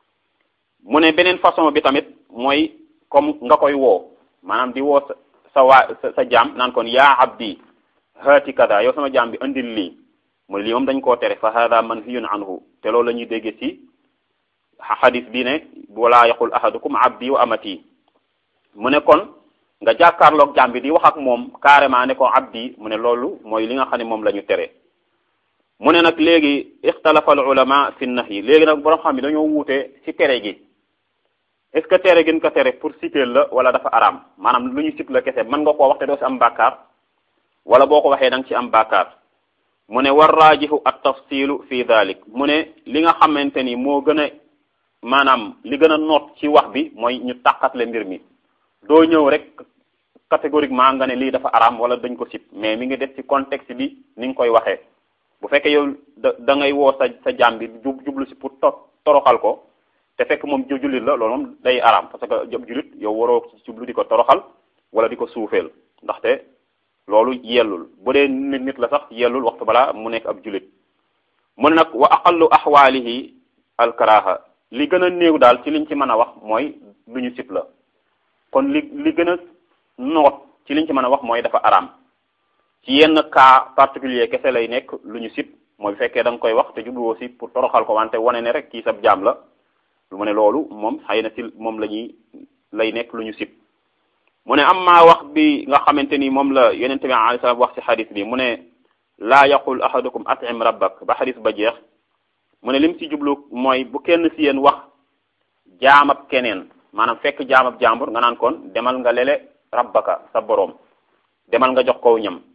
mu ne beneen façon bi tamit mooy comme nga koy woo maanaam di woo sa sa waa sa jaam naan kon yaa abdi haati kada yow sama jaam bi andil lii mu ne lii moom dañ koo tere fa hada manhiyun anhu te loolu la ñuy déggee ci xadis bi ne wala yaqul ahadukum abdi wa amati mu ne kon nga jàkkaarloog jaam bi di wax ak moom carrément ne ko abdi mu ne loolu mooy li nga xam ne moom la ñu tere mu ne nag léegi ixtalafa al ulama fi nahyi léegi nag borom xam ne dañoo wuute ci tere gi est-ce que tere gën ko tere pour citer la wala dafa araam maanaam lu ñu sit la kese mën nga koo wax te doo ci am bàkkaar wala boo ko waxee da nga ci am bàkkaar mu ne war raajihu at tafsilu fi dalik mu ne li nga xamante ni moo gën a maanaam li gën a noot ci wax bi mooy ñu tàqatle mbir mi doo ñëw rek catégoriquement nga ne lii dafa araam wala dañ ko sib mais mi ngi def ci contexte bi ni nga koy waxee bu fekkee yow da da ngay woo sa sa jaam bi jublu si pour toroxal ko te fekk moom jullit la loolu moom day araam parce que jab jullit yow waroo jublu di ko toroxal wala di ko suufeel ndaxte loolu yellul bu dee nit nit la sax yellul waxtu balaa mu nekk ab jullit mu ne nag wa aqallu axwaalihi alkaraha li gën a néew daal ci liñ ci mën a wax mooy lu ñu sib la kon li li gën a noot ci liñ ci mën a wax mooy dafa araam ci yenn cas particulier kese lay nekk lu ñu sib mooy bu fekkee da nga koy wax te jubluwoo si pour toroxal ko wante wane ne rek kii sab jaam la lu mu ne loolu moom xëy na si moom la ñuy lay nekk lu ñu sib mu ne am maa wax bi nga xamante ni moom la yonente bi alayhi salaam wax ci xadis bi mu ne laa yaqul ahadukum atim rabbak ba xadis ba jeex mu ne lim ci jublu mooy bu kenn si yéen wax jaamab keneen maanaam fekk jaamab jàmbur nga naan kon demal nga lele rabbaka sa boroom demal nga jox kow ñam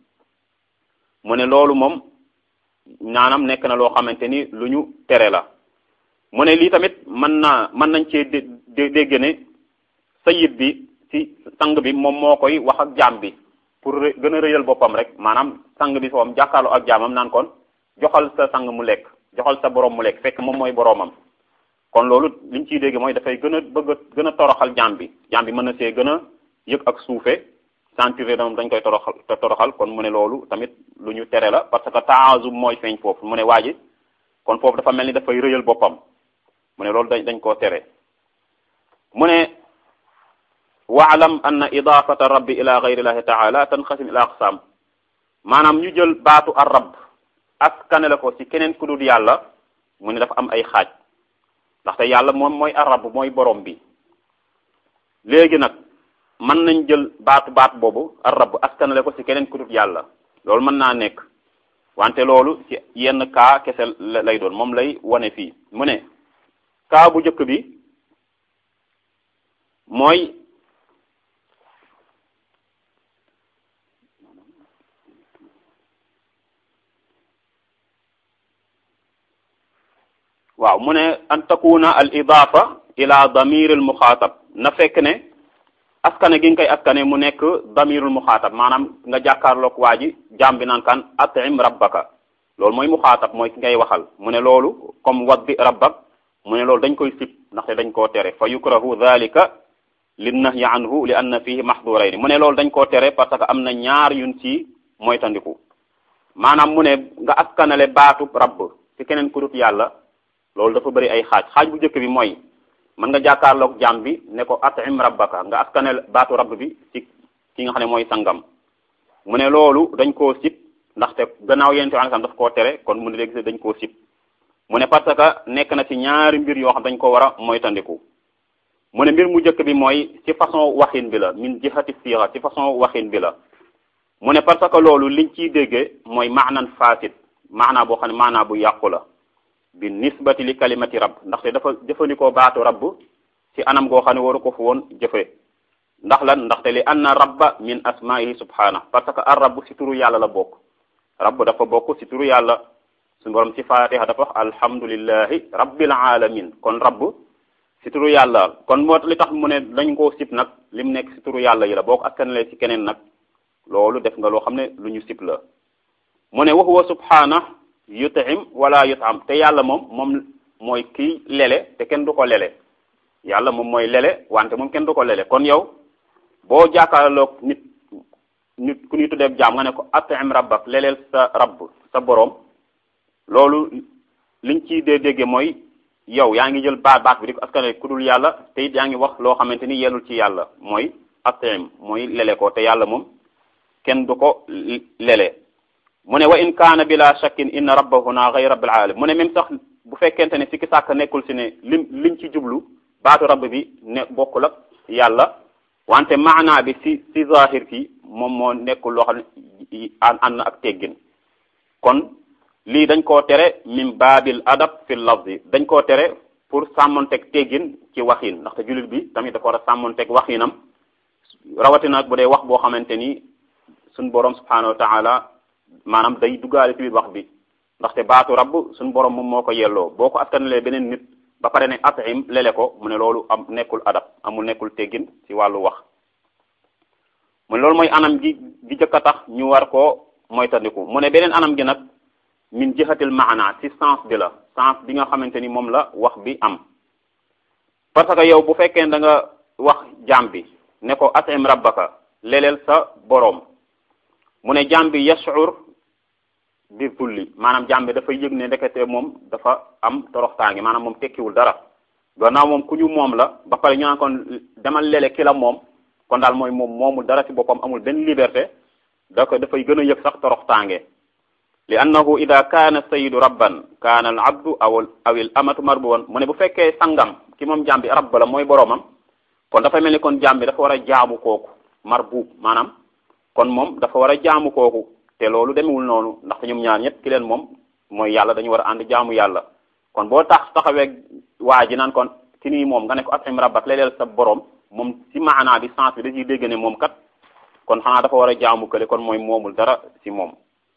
mu ne loolu moom naanam nekk na loo xamante ni lu ñu tere la mu ne lii tamit mën naa mën nañ cee dé dégg ne sayid bi ci sang bi moom moo koy wax ak jaam bi pour gën a rëyal boppam rek maanaam sang bi foom jàkkaarloo ak jaamam naan kon joxal sa sang mu lekk joxal sa boroom mu lekk fekk moom mooy boroomam kon loolu liñ ciy dégg mooy dafay gën a bëgg a gën a toroxal jaam bi jaam bi mën na see gën a yëg ak suufe sentir moom dañ koy toroxal te toroxal kon mu ne loolu tamit lu ñu tere la parce que taazum mooy feeñ foofu mu ne waa ji kon foofu dafa mel ni dafay rëyal boppam mu ne loolu dañ dañ koo tere mu ne waalam anna idafata rabbi ila gayrillahi taala tanqasim ila aqsam maanaam ñu jël baatu ar rabb askane la ko ci keneen ku dul yàlla mu ne dafa am ay xaaj ndaxte yàlla moom mooy ar rabb mooy borom bi léegi nag mën nañ jël baatu baat boobu ar rabb askanale ko ci keneen ku dul yàlla loolu mën naa nekk wante loolu ci yenn kaa kese lay doon moom lay wane fii mu ne kaa bu njëkk bi mooy waaw mu ne an takuna al idafa ila damir al muxaatab na fekk ne askane gi nga koy askane mu nekk damirul muxaatab maanaam nga jàkkaarloog waa ji jaam bi naan kan atim rabbaka loolu mooy muxaatab mooy ki ngay waxal mu ne loolu comme waddi rabbak mu ne loolu dañ koy sib ndaxte dañ koo tere fa yukrahu dhalika lin nahyi anhu li anna fihi mahdurayn mu ne loolu dañ koo tere parce que am na ñaar yun ci moytandiku maanaam mu ne nga askanale baatu rabb ci keneen ku dut yàlla loolu dafa bëri ay xaaj xaaj bu njëkk bi mooy mën nga jàkkaarloog jaam bi ne ko atim rabbaka nga askanale baatu rabb bi ci ki nga xam ne mooy sangam mu ne loolu dañ koo sib ndaxte gannaaw yonent bi sallam daf koo tere kon mu ne léegi dañ koo sib mu ne parce que nekk na ci ñaari mbir yoo xam dañ ko war a moytandiku mu ne mbir mu njëkk bi mooy ci façon waxin bi la min jihati siira ci façon waxin bi la mu ne parce que loolu liñ ciy déggee mooy maanan fasid maanaa boo xam ne maanaa bu yàqu la bi nisbati li kalimati rabb ndaxte dafa jëfandikoo baatu rabb ci anam goo xam ne waru ko fu woon jëfe ndax lan ndaxte li anna rabba min asmaihi subhana parce que ar rabb ci turu yàlla la bokk rabb dafa bokk ci turu yàlla suñu borom ci fatiha dafa wax alhamdulillahi rabbil alamin kon rabb ci turu yàlla kon moo li tax mu ne dañ koo sib nag lim nekk ci turu yàlla yi la boo ko askanale ci keneen nag loolu def nga loo xam ne lu ñu sib la mu ne wa huwa subhana yutim wala yutam te yàlla moom moom mooy kii lele te kenn du ko lele yàlla moom mooy lele wante moom kenn du ko lele kon yow boo jàkkaarloog nit nit ku ñuy tuddee jaam nga ne ko atim rabbak leleel sa rabb sa boroom loolu liñ ciy dee dégge mooy yow yaa ngi jël baat baat bi di ko askanale ku dul yàlla te it yaa ngi wax loo xamante ni yellul ci yàlla mooy atim mooy lele ko te yàlla moom kenn du ko lele mu ne wa in kaana bila shakkin inna rabbahuna ghayra rabbil alamin mu ne même sax bu fekkente ne sikki sàkk nekkul si ne lim liñ ci jublu baatu rabb bi ne bokkul ak yàlla wante maanaa bi si si zahir ki moom moo nekkul loo xam ne ànd na ak teggin kon lii dañ koo tere min baabil adab fi lafzi dañ koo tere pour sàmmonteeg teggin ci waxin ndaxte jullit bi tamit dafa war a sàmmonteeg waxinam rawatina bu dee wax boo xamante ni suñ borom subhanahu wa taala maanaam day duggaale ci biir wax bi ndaxte baatu rabb suñ borom moom moo ko yelloo boo ko askanalee beneen nit ba pare ne atim lele ko mu ne loolu am nekkul adab amul nekkul teggin ci wàllu wax mu ne loolu mooy anam gi gi jëkk a tax ñu war koo moytandiku mu ne beneen anam gi nag min jihatil maana ci sens bi la sens bi nga xamante ni moom la wax bi am parce que yow bu fekkee da nga wax jaam bi ne ko atim rabbaka leleel sa boroom mu ne jaam bi yashur bi zulli maanaam jaam bi dafa yëg ne ndekete moom dafa am toroxtaange maanaam moom tekkiwul dara gannaaw moom ku ñu moom la ba pare ñu naan kon demal lele ki la moom kon daal mooy moom moomul dara ci boppam amul benn liberté da ko dafay gën a yëg sax toroxtaange li annahu ida kaana sayidu rabban kaana al abdu aw awil amatu marbuwan mu ne bu fekkee sangam ki moom jaam bi rabb la mooy boroomam kon dafa mel ni kon jaam bi dafa war a jaamu kooku marbuub maanaam kon moom dafa war a jaamu kooku te loolu demewul noonu ndaxte ñoom ñaar ñëpp ki leen moom mooy yàlla dañu war a ànd jaamu yàlla kon boo tax taxawee waa ji naan kon ki nii moom nga ne ko atim rabbak leleel sa borom moom ci maanaa bi sens bi da ciy dégg ne moom kat kon xanaa dafa war a jaamu kële kon mooy moomul dara ci moom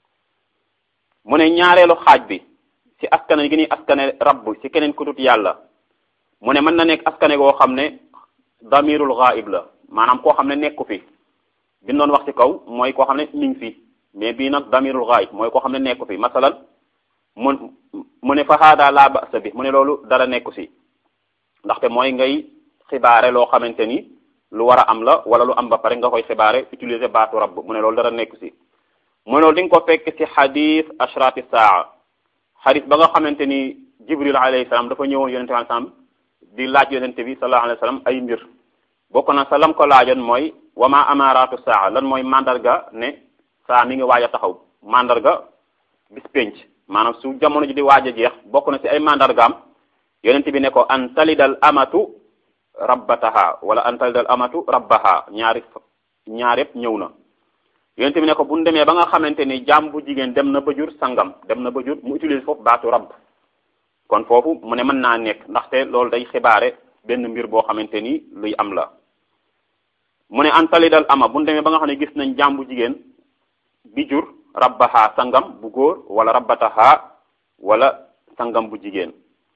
mu ne ñaareelu xaaj bi ci askane gi ni askane rabb ci keneen ku dut yàlla mu ne mën na nekk askane goo xam ne damirul ghaib la maanaam koo xam ne nekku fi bi doon wax ci kaw mooy koo xam ne mi ngi fi mais bii nag damirul ghaib mooy koo xam ne nekku fi masalan mu mu ne fa haada laa ba'sa bi mu ne loolu dara nekku si ndaxte mooy ngay xibaare loo xamante ni lu war a am la wala lu am ba pare nga koy xibaare utiliser baatu rabb mu ne loolu dara nekku si mu ne loolu di nga ko fekk ci xadis ashrati saa xadis ba nga xamante ni jibril alayhi salaam dafa ñëwoon yonente bi salaam di laaj yonente bi sallallahu alayhi wa sallam ay mbir bokk na sa lam ko laajoon mooy wama amaratu saa lan mooy mandarga ne saa mi ngi waaj a taxaw mandarga bis penc maanaam su jamono ji di waaj a jeex bokk na ci ay mandargaam yonent bi ne ko an talidal amatu rabbataha wala an talidal amatu rabbaha ñaari ñaar yëpp ñëw na yonent bi ne ko bu ñu demee ba nga xamante ni jaam bu jigéen dem na ba jur sangam dem na ba jur mu utilise foofu baatu rabb kon foofu mu ne mën naa nekk ndaxte loolu day xibaare benn mbir boo xamante ni luy am la mu ne an talidal ama bu ñu demee ba nga xam ne gis nañ jaam bu jigéen bi jur rabbaha sangam bu góor wala rabbataha wala sangam bu jigéen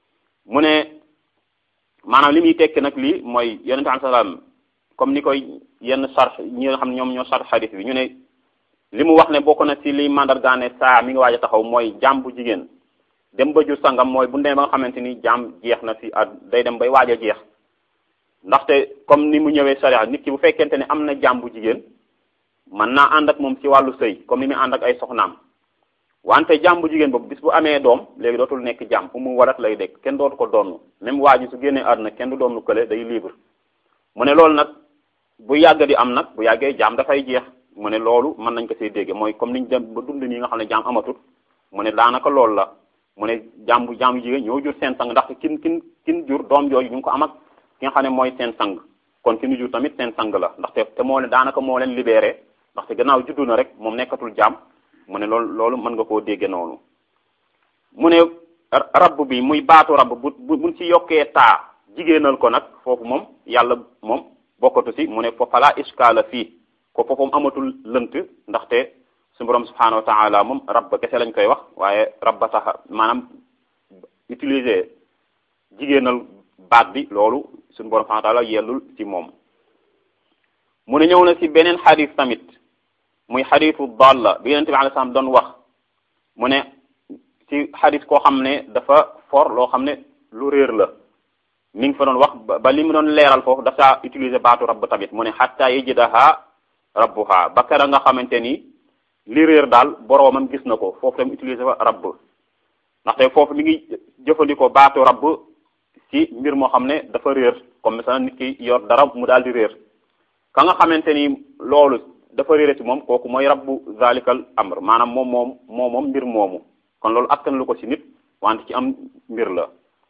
mu ne maanaam li muy tekki nag lii mooy yonente am salaam comme ni koy yenn sarx ñi nga xam ne ñoom ñoo sarx xadis bi ñu ne li mu wax ne bokk na ci liy mandargaane saa mi ngi waaj a taxaw mooy jaam bu jigéen dem ba jur sangam mooy bu demee ba nga xamante ni jaam jeex na ci at day dem bay waaj a jeex ndaxte comme ni mu ñëwee sariya nit ki bu fekkente ne am na jaam bu jigéen mën naa ànd ak moom ci wàllu sëy comme ni muy ànd ak ay soxnaam wante jaam bu jigéen boobu bis bu amee doom léegi dootul nekk jaam fu mu warat lay dekk kenn dootu ko donn même waa ji su génnee àdduna kenn du doonu kële day libre mu ne loolu nag bu yàgg di am nag bu yàggee jaam dafay jeex mu ne loolu mën nañ ko see dégge mooy comme niñ dem ba dund nii nga xam ne jaam amatut mu ne daanaka loolu la mu ne jaam bu jaam bu jigéen ñoo jur seen sang ndaxte kin kin kin jur doom jooju ñu ngi ko am ak ki nga xam ne mooy seen sang kon ki ñu jur tamit seen sang la ndaxte te moo leen daanaka moo leen libéré ndaxte gannaaw juddu na rek moom nekkatul jaam mu ne loolu loolu mën nga koo dégge noonu mu ne rabb bi muy baatu rabb bu bu buñ ci yokkee taa jigéenal ko nag foofu moom yàlla moom bokkatu si mu ne fa fala iskaala fii ko foofu amatul lënt ndaxte suñu borom subhanahu wa taala moom rabb kese lañ koy wax waaye rabba tax maanaam utiliser jigéenal baat bi loolu suñu borom subhanahu wa taala yellul ci moom mu ne ñëw na ci beneen xadis tamit muy xadisu dalla bi yonente bi alei salaam doon wax mu ne ci xadis koo xam ne dafa for loo xam ne lu réer la mi ngi fa doon wax ba li mu doon leeral foofu dafa utiliser baatu rabb tamit mu ne xatta yajidaha rabbuha ba kera nga xamante ni li réer daal boroomam gis na ko foofu tam utiliser fa rabb ndaxte foofu mi ngi jëfandikoo baatu rabb ci mbir moo xam ne dafa réer comme ça nit ki yor dara mu daal di réer ka nga xamante ni loolu dafa réere ci moom kooku mooy rabbu zalikal amr maanaam moom moom moo moom mbir moomu kon loolu askan lu ko ci nit wante ci am mbir la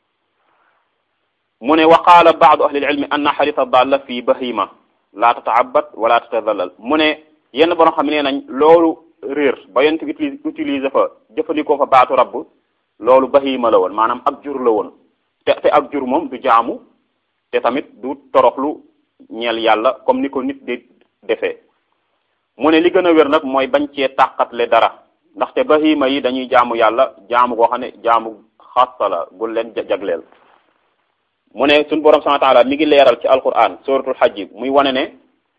mu ne wa qaala baadu ahli ilmi anna xarita dalla fi bahima la tataabat wala tatadallal mu ne yenn borom xam ne nañ loolu réer ba yent utilise utiliser fa jëfandikoo fa baatu rabb loolu bahima la woon maanaam ak jur la woon te te ak jur moom du jaamu te tamit du toroxlu ñeel yàlla comme ni ko nit di defee mu ne li gën a wér nag mooy bañ cee tàqatle dara ndaxte bahima yi dañuy jaamu yàlla jaamu goo xam ne jaamu xassa la gu leen jagleel mu ne suñu borom subhanahu wa taala mi ngi leeral ci alquran suratul hajj muy wane ne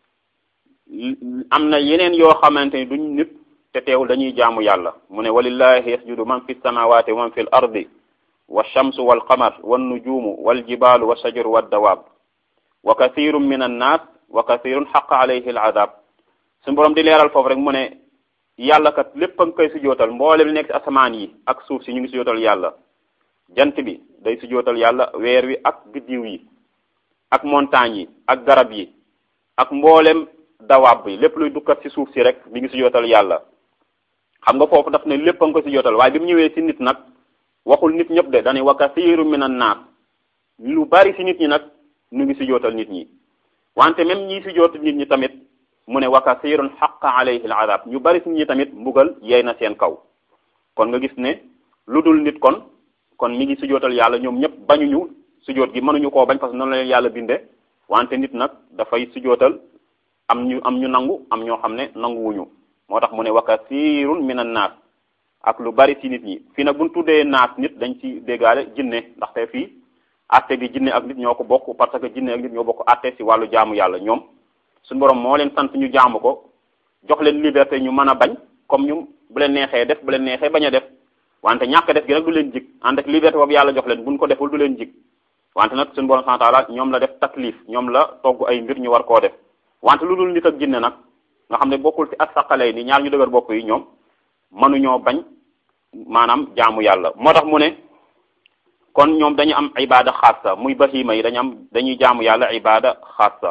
am na yeneen yoo xamante ni duñ nit te teewul dañuy jaamu yàlla mu ne walillahi yasjudu man fi samawati wa man fi l ardi wa shamsu wal qamar wan nujumu wal jibalu wa shajaru wa dawaab wa kathirun min annas wa kathirun xaqa alayhi al adab suñu borom di leeral foofu rek mu ne yàlla kat lépp a nga koy sujootal mboolem li nekk ci asamaan yi ak suuf si ñu ngi sujootal yàlla jant bi day sujootal yàlla weer wi ak biddiw yi ak montagne yi ak garab yi ak mboolem dawaab bi lépp luy dukkat ci suuf si rek mi ngi sujootal yàlla xam nga foofu daf ne lépp a nga ko sujootal waaye bi mu ñëwee ci nit nag waxul nit ñëpp de dañuy wa kathiru min an naas lu bari ci nit ñi nag ñu ngi sujootal nit ñi wante même ñi sujootal nit ñi tamit mu ne wa kathirun xaqa alayhi al adab ñu bari ci nit ñi tamit mbugal yey na seen kaw kon nga gis ne lu dul nit kon kon mi ngi sujootal yàlla ñoom ñëpp bañuñu sujoot gi mënuñu koo bañ parce que noonu la leen yàlla binde wante nit nag dafay sujootal am ñu am ñu nangu am ñoo xam ne nanguwuñu moo tax mu ne wa kathirun min an naas ak lu bari ci nit ñi fii nag buñ tuddee naas nit dañ ci déggaale jinne ndaxte fii atte gi jinne ak nit ñoo ko bokk parce que jinne ak nit ñoo bokk atte ci wàllu jaamu yàlla ñoom suñu borom moo leen sant ñu jaamu ko jox leen liberté ñu mën a bañ comme ñu bu leen neexee def bu leen neexee bañ a def wante ñàkk def gi nag du leen jig ànd ak liberté boobu yàlla jox leen buñ ko deful du leen jig wante nag suñu borom subhanahu wa ta'ala ñoom la def taklif ñoom la togg ay mbir ñu war koo def wante lu dul nit ak jinne nag nga xam ne bokkul ci asaqalay ni ñaar ñu dëgër bopp yi ñoom mënuñoo bañ maanaam jaamu yàlla moo tax mu ne kon ñoom dañu am ibada xaasa muy bahima yi dañu am dañuy jaamu yàlla ibada xaasa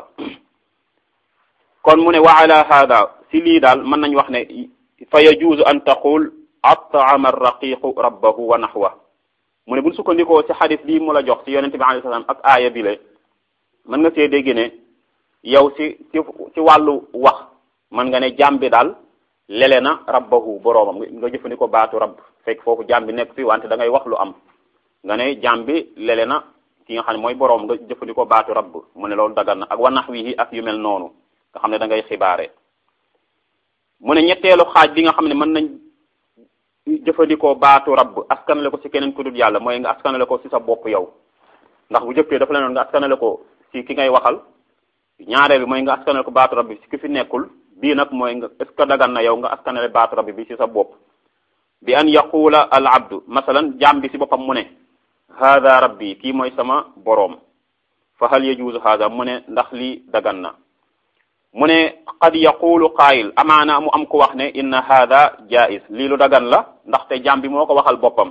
kon mu ne wa ala hada si lii daal mën nañ wax ne fa yajuuzu an taqul at'ama arraqiqu rabbahu wa nahwa mu ne buñ sukkandikoo ci xadis bii mu la jox ci yonente bi alayhi salaam ak aaya bi le mën nga see dégg ne yow ci ci ci wàllu wax mën nga ne jaam bi daal lele na rabbahu boroomam nga jëfandikoo baatu rabb fekk foofu jaam bi nekk fi wante da ngay wax lu am nga ne jaam bi lele na ki nga xam ne mooy boroom nga jëfandikoo baatu rabb mu ne loolu dagan na ak wa nahwihi ak yu mel noonu nga xam ne da ngay xibaare mu ne ñetteelu xaaj bi nga xam ne mën nañ jëfandikoo baatu rabb askanale ko ci keneen ku dul yàlla mooy nga askanale ko ci sa bopp yow ndax bu jëkkee dafa la noon nga askanale ko ci ki ngay waxal ñaareel bi mooy nga askanale ko baatu rabb bi ci ki fi nekkul bii nag mooy nga est ce que dagan na yow nga askanale baatu rabb bi ci sa bopp bi an yaquula al abdu masalan jaam bi ci boppam mu ne hada rabbi kii mooy sama boroom fa hal yajuuzu hada mu ne ndax lii dagan na mu ne qad yaqulu qaayil amaana mu am ku wax ne inna hada jaiz lii lu dagan la ndaxte jaam bi moo ko waxal boppam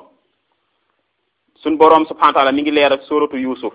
suñ boroom subhanahu wa taala mi ngi leer ak suratu yusuf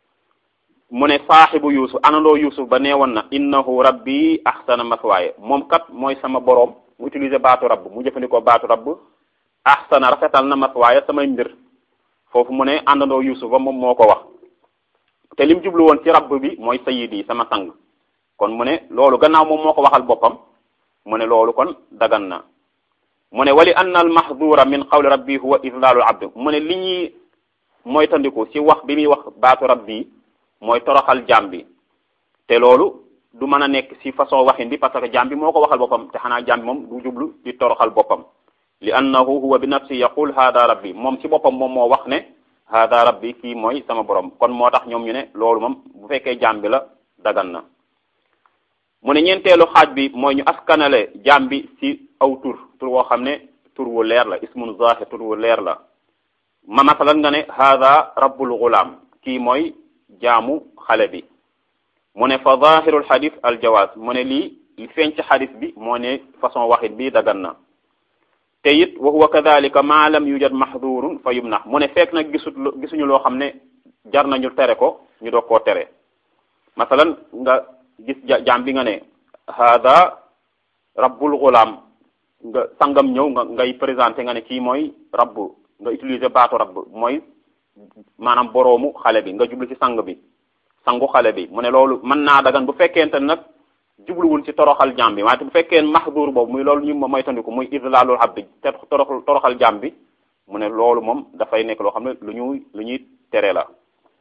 mu ne saaxibu yusuf anandoo yusuf ba neewoon na innahu rabbi ahsana maswaaye moom kat mooy sama boroom mu utiliser baatu rabb mu jëfandikoo baatu rabb ahsana rafetal na maswaaye samay mbir foofu mu ne àndandoo yusuf ba moom moo ko wax te lim jublu woon ci rabb bi mooy sayidi sama sang kon mu ne loolu gannaaw moom moo ko waxal boppam mu ne loolu kon dagan na mu ne wali anna al mahdura min qawli rabbi huwa idlalul abd mu ne li ñuy mooy tandiku ci wax bi muy wax baatu rabbi mooy toroxal jaam bi te loolu du mën a nekk ci façon waxin bi parce que jaam bi moo ko waxal boppam te xanaa jaam bi moom du jublu di toroxal boppam li annahu huwa bi nafsi yaqul hada rabbi moom ci boppam moom moo wax ne hada rabbi kii mooy sama borom kon moo tax ñoom ñu ne loolu moom bu fekkee jaam bi la dagan na mu ne ñeenteelu xaaj bi mooy ñu askanale jaam bi ci aw tur tur woo xam ne tur wu leer la ismun zahir tur wu leer la ma masalan nga ne hada rabbul gulaam kii mooy jaamu xale bi mu ne fa zahirul xadis al jawaaz mu ne lii li feeñ ci xadis bi moo ne façon waxit bi dagan na te it wa huwa kadalika ma lam yujad mahdurun fa yumnax mu ne fekk nag gisut gisuñu loo xam ne jar nañu tere ko ñu doog koo tere masalan nga gis jaam bi nga ne hada rabbul gulaam nga sangam ñëw nga ngay présenté nga ne kii mooy rabbu nga utiliser baatu rabb mooy maanaam boroomu xale bi nga jublu ci sang bi sangu xale bi mu ne loolu mën naa dagan bu fekkente nag jubluwul ci toroxal jaam bi waaye bu fekkee mahdur boobu muy loolu ñu mooy tandiku muy idlalul abdi te torox toroxal jaam bi mu ne loolu moom dafay nekk loo xam ne lu ñuy lu ñuy tere la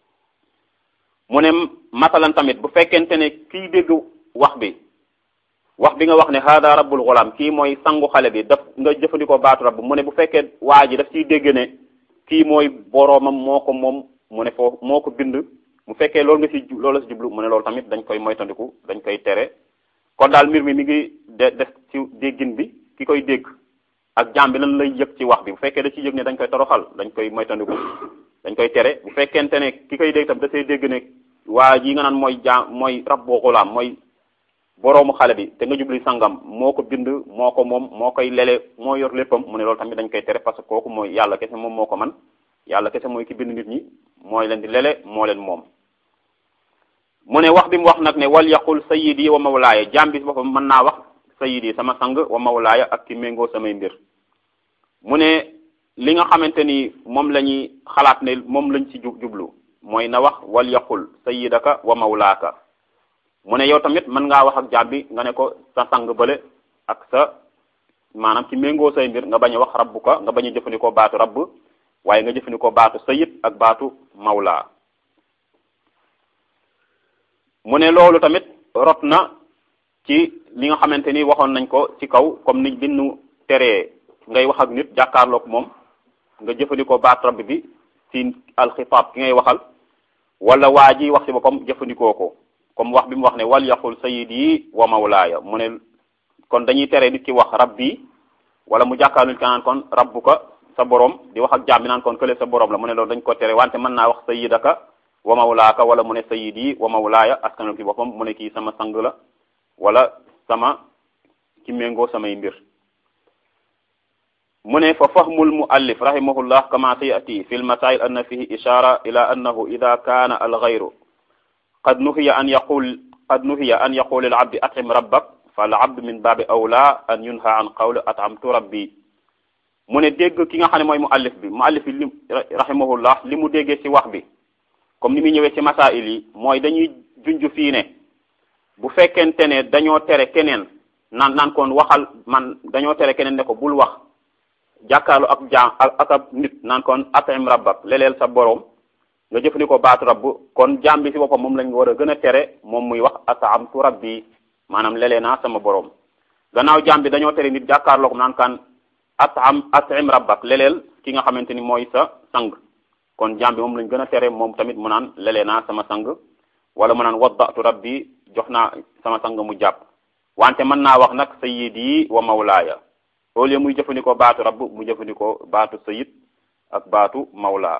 mu ne masalan tamit bu fekkente ne kii dégg wax bi wax bi nga wax ne hada rabbul ghulam kii mooy sangu xale bi daf nga jëfandikoo baatu rabb mu ne bu fekkee waa ji daf ciy dégg ne kii mooy boroomam moo ko moom mu ne foofu moo ko bind mu fekkee loolu nga ci loolu la ci jublu mu ne loolu tamit dañ koy moytandiku dañ koy tere kon daal mbir mi mi ngi de def ci déggin bi ki koy dégg ak jaam bi lan lay yëg ci wax bi bu fekkee da ciy yëg ne dañ koy toroxal dañ koy moytandiku dañ koy tere bu fekkente ne ki koy dégg tam da say dégg ne waa ji nga naan mooy jaam mooy rabbu gulaam mooy boroomu xale bi te nga jubli sangam moo ko bind moo ko moom moo koy lele moo yor léppam mu ne loolu tamit dañ koy tere parce que kooku mooy yàlla kese moom moo ko man yàlla kese mooy ki bind nit ñi mooy leen di lele moo leen moom mu ne wax bi mu wax nag ne wal yaqul sayidi wa mawlaaya jaam bi boppam mën naa wax sayidi sama sang wa mawlaaya ak ki méngoo samay mbir mu ne li nga xamante ni moom la ñuy xalaat ne moom lañ ci jublu mooy na wax wal yaqul sayidaka wa mawlaaka mu ne yow tamit mën ngaa wax ak jaam bi nga ne ko sa sang bële ak sa maanaam ci méngoo say mbir nga bañ a wax rabbuka nga bañ a jëfandikoo baatu rabb waaye nga jëfandikoo baatu sayid ak baatu mawlaa mu ne loolu tamit rot na ci li nga xamante ni waxoon nañ ko ci kaw comme ni binnu teree ngay wax ak nit jàkkaarloog moom nga jëfandikoo baat rabb bi ci alxitaab ki ngay waxal wala waa ji wax ci boppam jëfandikoo ko comme wax bi mu wax ne wal yaqul sayidi wa mawlaaya mu ne kon dañuy tere nit ki wax rabbi wala mu jàkkaarlu nit ki naan kon rabbuka sa borom di wax ak jaam bi naan kon kële sa borom la mu ne loolu dañ ko tere wante mën naa wax sayidaka wa mawlaaka wala mu ne sayidi wa mawlaaya askanal ki boppam mu ne kii sama sang la wala sama ki méngoo samay mbir mu ne fa fahmul muallif rahimahullah kama sayati fi lmasail anna fihi ishara ila annahu ida kana alghayru qad nuhiya an yaqul qad nuhiya an yaqul alabdi atim rabbak falabd min babi awla an yunha an qawli atamtu rabbi mu ne dégg ki nga xam ne mooy muallif bi muallif bi li rahimahullah li mu déggee ci wax bi comme ni muy ñëwee ci masail yi mooy dañuy junj fii ne bu fekkente ne dañoo tere keneen naan naan kon waxal man dañoo tere keneen ne ko bul wax jàkkaarlu ak jaam ak ab nit naan kon atim rabbak leleel sa boroom nga jëfandikoo baatu rabb kon jaam bi ci boppam moom lañ war a gën a tere moom muy wax atamtu rabbi maanaam lelee naa sama boroom gannaaw jaam bi dañoo tere nit jàkkaarloo ko naan kan atam atim rabbak leleel ki nga xamante ni mooy sa sang kon jaam bi moom lañ gën a tere moom tamit mu naan lelee naa sama sang wala mu naan waddatu rabbi jox naa sama sang mu jàpp wante mën naa wax nag sayyidi wa mawlaaya au lieu muy jëfandikoo baatu rabb mu jëfandikoo baatu sayyid ak baatu mawlaa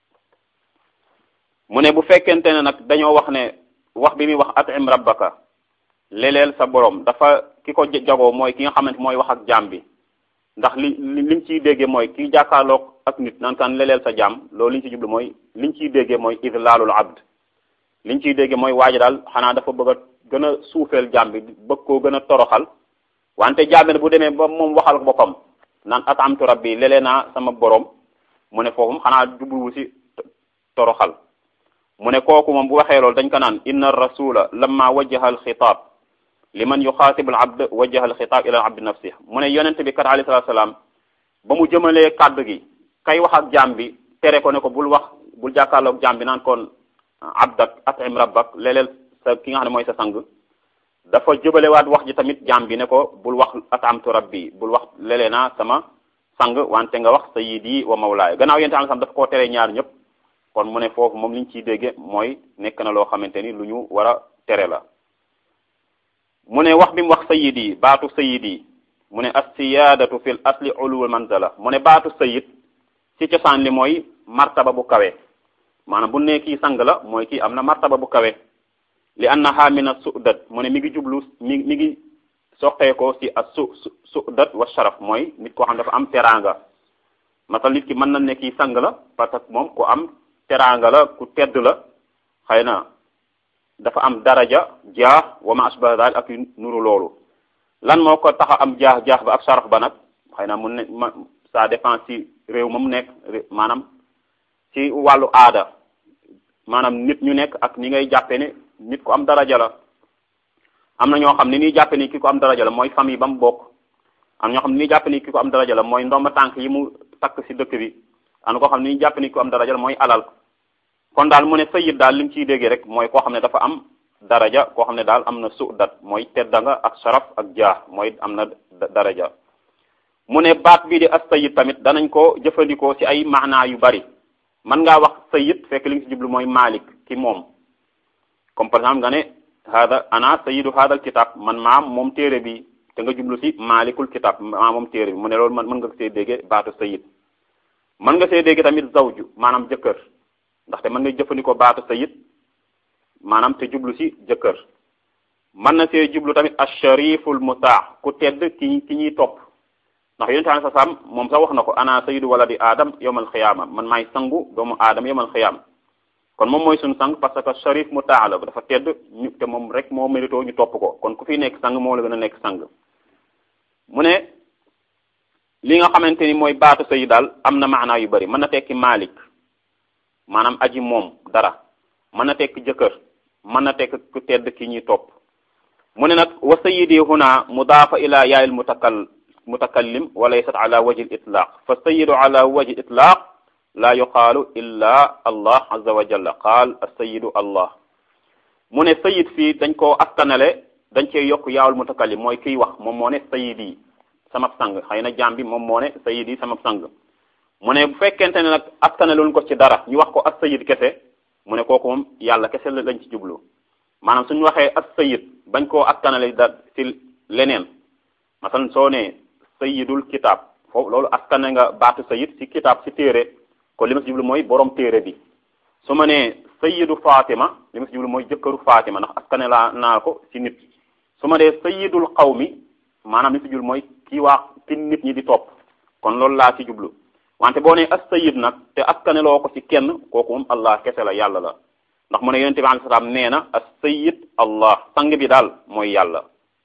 mu ne bu fekkente ne nag dañoo wax ne wax bi muy wax atim rabbaka leleel sa borom dafa ki ko jagoo mooy ki nga xamante mooy wax ak jaam bi ndax li liñ ciy déggee mooy ki jàkkaarloog ak nit naan kan leleel sa jaam loolu liñ ci jublu mooy liñ ciy déggee mooy idlaalul abd liñ ciy déggee mooy waaji daal xanaa dafa bëgg a gën a suufeel jaam bi bëgg koo gën a toroxal wante jaam bi bu demee ba moom waxal boppam naan atamtu rabbi lelee naa sama borom mu ne foofu xanaa jubluwu si toroxal mu ne kooku moom bu waxee loolu dañ ko naan inna rasula lamma wajjaha al xitaab liman yuxaatibu al abd wajjaha al xitaab ila al abd nafsi mu ne yonent bi kat alayhi salaatu salaam ba mu jëmalee kàddu gi kay wax ak jaam bi tere ko ne ko bul wax bul jàkkaarloog jaam bi naan kon abdak atim rabbak leleel sa ki nga xam ne mooy sa sang dafa jëbalewaat wax ji tamit jaam bi ne ko bul wax atamtu rabbi bul wax lelee naa sama sang wante nga wax sayyidi wa mawlaaya gannaaw yonent am sam dafa koo tere ñaar ñëpp kon mu ne foofu moom liñ ciy dégge mooy nekk na loo xamante ni lu ñu war a tere la mu ne wax bi mu wax sayyidi baatu sayyidi mu ne as-siyaadatu fil asli uluwul manzala mu ne baatu sayyid ci cosaan li mooy martaba bu kawe maanaam bu ne kii sang la mooy kii am na martaba bu kawe li annaha min as-su'dat mu ne mi ngi jublu mi mi ngi soqeekoo ci as-su su'dat wa sharaf mooy nit koo xam dafa am teraanga masal nit ki mën na ne kii sang la parce que moom ku am teraanga la ku tedd la xëy na dafa am daraja jaax wa ma asbaha daal ak yu nuru loolu lan moo ko tax a am jaax jaax ba ak sharaf ba nag xëy na mu ne ma ça dépend ci réew ma mu nekk maanaam ci wàllu aada maanaam nit ñu nekk ak ni ngay jàppe ne nit ku am daraja la am na ñoo xam ne ni jàppe ni ki ko am daraja la mooy famille ba mu bokk am ñoo xam ne ni jàppe ni ki ko am daraja la mooy ndomba tànk yi mu takk ci dëkk bi am na koo xam ne ni jàppe ni ki ko am daraja la mooy alal kon daal mu ne sayyid daal li mu ciy déggee rek mooy koo xam ne dafa am daraja koo xam ne daal am na suudat mooy teddanga ak sharaf ak jaax mooy am na daraja mu ne baat bii di as sayyid tamit danañ ko jëfandikoo ci ay maanaa yu bari mën ngaa wax sayyid fekk li nga ci jublu mooy malik ki moom comme par exemple nga ne hada ana sayyidu hadal kitab man maam moom téere bi te nga jublu ci malikul kitab maa moom téere bi mu ne loolu man mën nga see dégge baatu sayyid mën nga see dégge tamit zawju maanaam jëkkër ndaxte mën nga jëfandikoo baatu sayid maanaam te jublu ci jëkkër mën na see jublu tamit ashariful mutaa ku tedd ki ki ñuy topp ndax yonente alei salaam moom sax wax na ko ana sayidu waladi adam yawmal xiyaama man maay sangu doomu aadama yawmal xiyaama kon moom mooy suñu sang parce que sharif mutaa la dafa tedd ñu te moom rek moo mérito ñu topp ko kon ku fi nekk sang moo la gën a nekk sang mu ne li nga xamante ni mooy baatu sayid daal am na maanaa yu bari mën na tekki malik maanaam aji moom dara mën na tekk jëkkër mën na tekk ku tedd ki ñuy topp mu ne nag wa sayidi huna mudaafa ila yaayil mutakal mutakallim wa laysat ala wajhi itlaq fa sayidu ala wajhi itlaq la yuqaalu illa allah azza wa jalla qaal asayidu allah mu ne sayid fii dañ koo askanale dañ cee yokk yaawul mutakallim mooy kiy wax moom moo ne sayid yi sama sang xëy na jaam bi moom moo ne sayid yi sama sang mu ne bu fekkente ne nag askanaloon ko ci dara ñu wax ko as sayid kese mu ne kooku moom yàlla kese la lañ ci jublu maanaam suñu waxee as sayid bañ koo askanale da ci leneen masalan soo ne sayidul kitab foofu loolu askane nga baatu sayid ci kitab ci téere kon li ma ci jublu mooy borom téere bi su ma nee sayidu fatima li ma ci jublu mooy jëkkëru fatima ndax askane laa naa ko ci nit su ma dee sayidul qawmi maanaam li ci jublu mooy kii waa ki nit ñi di topp kon loolu laa ci jublu wante boo nee as sayid nag te askaneloo ko ci kenn kooku moom allah kese la yàlla la ndax mu ne yonente bi alayhi salaam nee na as sayid allah sang bi daal mooy yàlla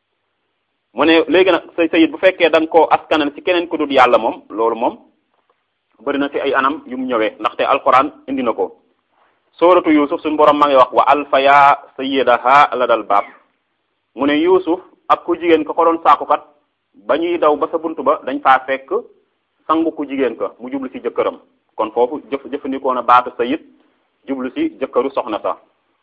mu ne léegi nag say sayid bu fekkee da nga koo askanel ci keneen ku dul yàlla moom loolu moom bëri na ci ay anam yu mu ñëwee ndaxte alquran indi na ko sooratu yusuf suñu borom ma ngi wax wa alfaya sayidaha la dal baab mu ne yusuf ak ku jigéen ka ko doon saakukat ba ñuy daw ba sa buntu ba dañ faa fekk sangu ku jigéen ka mu jublu ci jëkkëram kon foofu jëf jëfandikoo na baatu sayid jublu ci jëkkëru soxna sa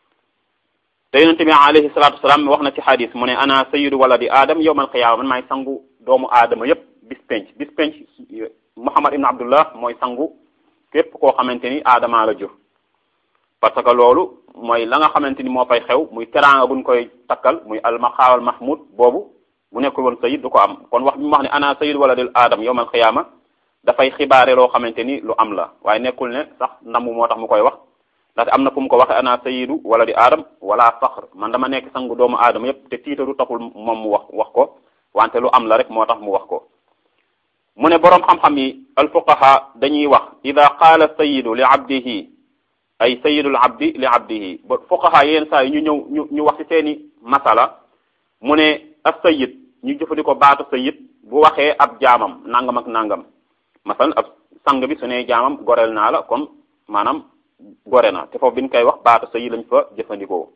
te yonente bi alayhi salatu wasalaam wax na ci xadis mu ne ana sayidu waladi aadam yowmal qiyaama man maay sangu doomu aadama yépp bis penc bis penc Muhammad ibn Abdullah mooy sangu képp koo xamante ni aadama la jur parce que loolu mooy la nga xamante ni moo fay xew muy teraanga buñ koy takkal muy almaqaawal mahmud boobu bu nekkul woon sayid du ko am kon wax bi mu wax ne ana sayid wala del aadam yowmal xiyaama dafay xibaare loo xamante ni lu am la waaye nekkul ne sax ndamu moo tax mu koy wax ndaxte am na fu mu ko waxe ana sayidu wala di aadam wala faxr man dama nekk sangu doomu aadama yépp te tiitaru taxul moom mu wax wax ko wante lu am la rek moo tax mu wax ko mu ne boroom xam-xam yi alfuqaha dañuy wax ida qaala sayidu li abdihi ay sayidul abdi li abdihi ba fuqaha yenn saa yi ñu ñëw ñu ñu wax ci seeni masala mu ne ab sayid ñu jëfandikoo baatu sayid bu waxee ab jaamam nangam ak nangam masalan ab sang bi su ne jaamam goreel naa la kon maanaam gore na te foofu bi ñu koy wax baatu sayid lañ fa jëfandikoo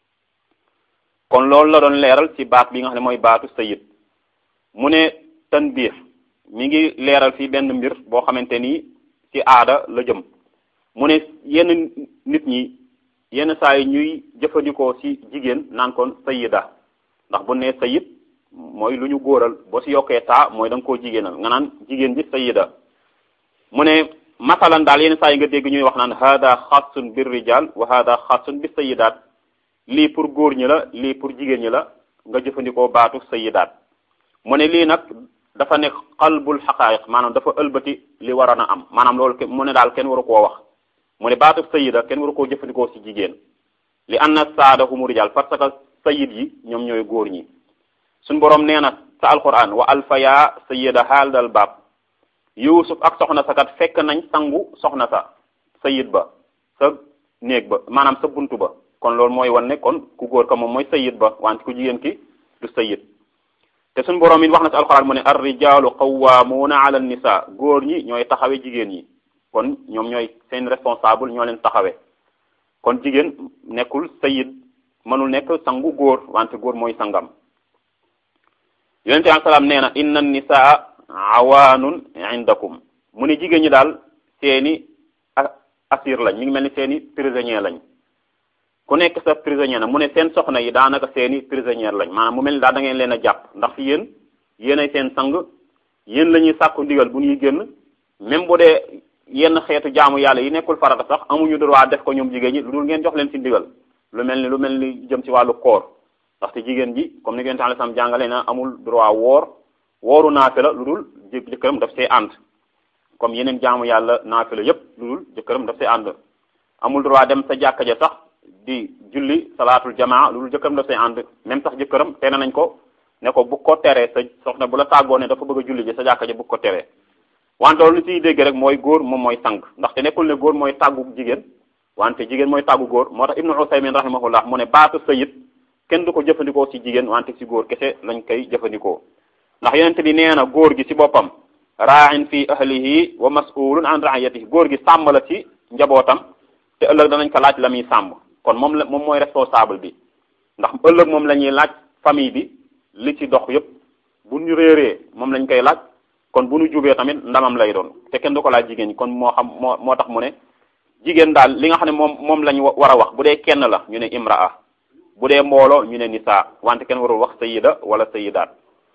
kon loolu la doon leeral ci baat bi nga xam ne mooy baatu sayid mu ne tanbiih mi ngi leeral fii benn mbir boo xamante ni ci aada la jëm mu ne yenn nit ñi yenn saa yi ñuy jëfandikoo ci jigéen naan kon sayida ndax bu ne sayid mooy lu ñu góoral boo ci yokkee taa mooy da nga koo jigéenal nga naan jigéen ji sayida mu ne masalan daal yenn saa yi nga dégg ñuy wax naan hada xaasun bir rijal wa hada xaasun bi sayidaat lii pour góor ñi la lii pour jigéen ñi la nga jëfandikoo baatu sayidaat mu ne lii nag dafa nekk qalbul xaqaayiq maanaam dafa ëlbati li waroon a am maanaam loolu mu ne daal kenn waru koo wax mu ne baatu sayida kenn waru koo jëfandikoo ci jigéen li anna saada humu rijal parce que sayid yi ñoom ñooy góor ñi suñ boroom nee na sa alquran wa alfaya sayida haal dal baab yusuf ak soxna sa kat fekk nañ sangu soxna sa sayid ba sa néeg ba maanaam sa buntu ba kon loolu mooy wan ne kon ku góor ka moom mooy sayid ba wante ku jigéen ki du sayid te suñ boroom it wax na ci alquran mu ne ar rijalu qawwamuna ala nisa góor ñi ñooy taxawe jigéen ñi kon ñoom ñooy seen responsable ñoo leen taxawe kon jigéen nekkul sayid mënul nekk sangu góor wante góor mooy sangam yonente bi salaam nee na inna nisaa awaanun indakum mu ne jigéen ñi daal seeni asir lañ mi ngi mel ni seeni prisonnier lañ ku nekk sa prisonnier na mu ne seen soxna yi daanaka seeni prisonnière lañ maanaam mu mel ni daal da ngeen leen a jàpp ndax yéen yéenay seen sang yéen la ñuy sàkku ndigal bu ñuy génn même bu dee yenn xeetu jaamu yàlla yi nekkul farata sax amuñu droit def ko ñoom jigéen ñi lu dul ngeen jox leen ci ndigal lu mel ni lu mel ni jëm ci wàllu koor ndaxte jigéen ji comme ni ngeen tax sam jàngale na amul droit woor wooru naafila lu dul jëkkëram daf see ànd comme yeneen jaamu yàlla naafila yépp lu dul jëkkëram daf see ànd amul droit dem sa jàkka ja sax di julli salaatul jamaa lu dul jëkkëram daf see ànd même sax jëkkëram tere nañ ko ne ko bu ko teree sa soxna bu la tàggoo ne dafa bëgg a julli ji sa jàkka ja bu ko teree wante loolu li ciy dégg rek mooy góor moom mooy sang ndaxte nekkul ne góor mooy tàggu jigéen wante jigéen mooy tàggu góor moo tax ibnu usaymin rahimahullah mu ne baatu sayid kenn du ko jëfandikoo ci jigéen wante ci góor kese lañ koy jëfandikoo ndax yonent bi nee na góor gi ci boppam ra'in fi ahlihi wa mas'ulun an ra'iyatihi góor gi sàmm la ci njabootam te ëllëg danañ ko laaj la muy sàmm kon moom la moom mooy responsable bi ndax ëllëg moom la ñuy laaj famille bi li ci dox yépp bu ñu réeree moom lañ koy laaj kon bu ñu jubee tamit ndamam lay doon te kenn du ko laaj jigéen ñi kon moo xam moo moo tax mu ne jigéen daal li nga xam ne moom moom lañ war a wax bu dee kenn la ñu ne imraa bu dee mbooloo ñu ne nisaa wante kenn warul wax sayida wala sayidaat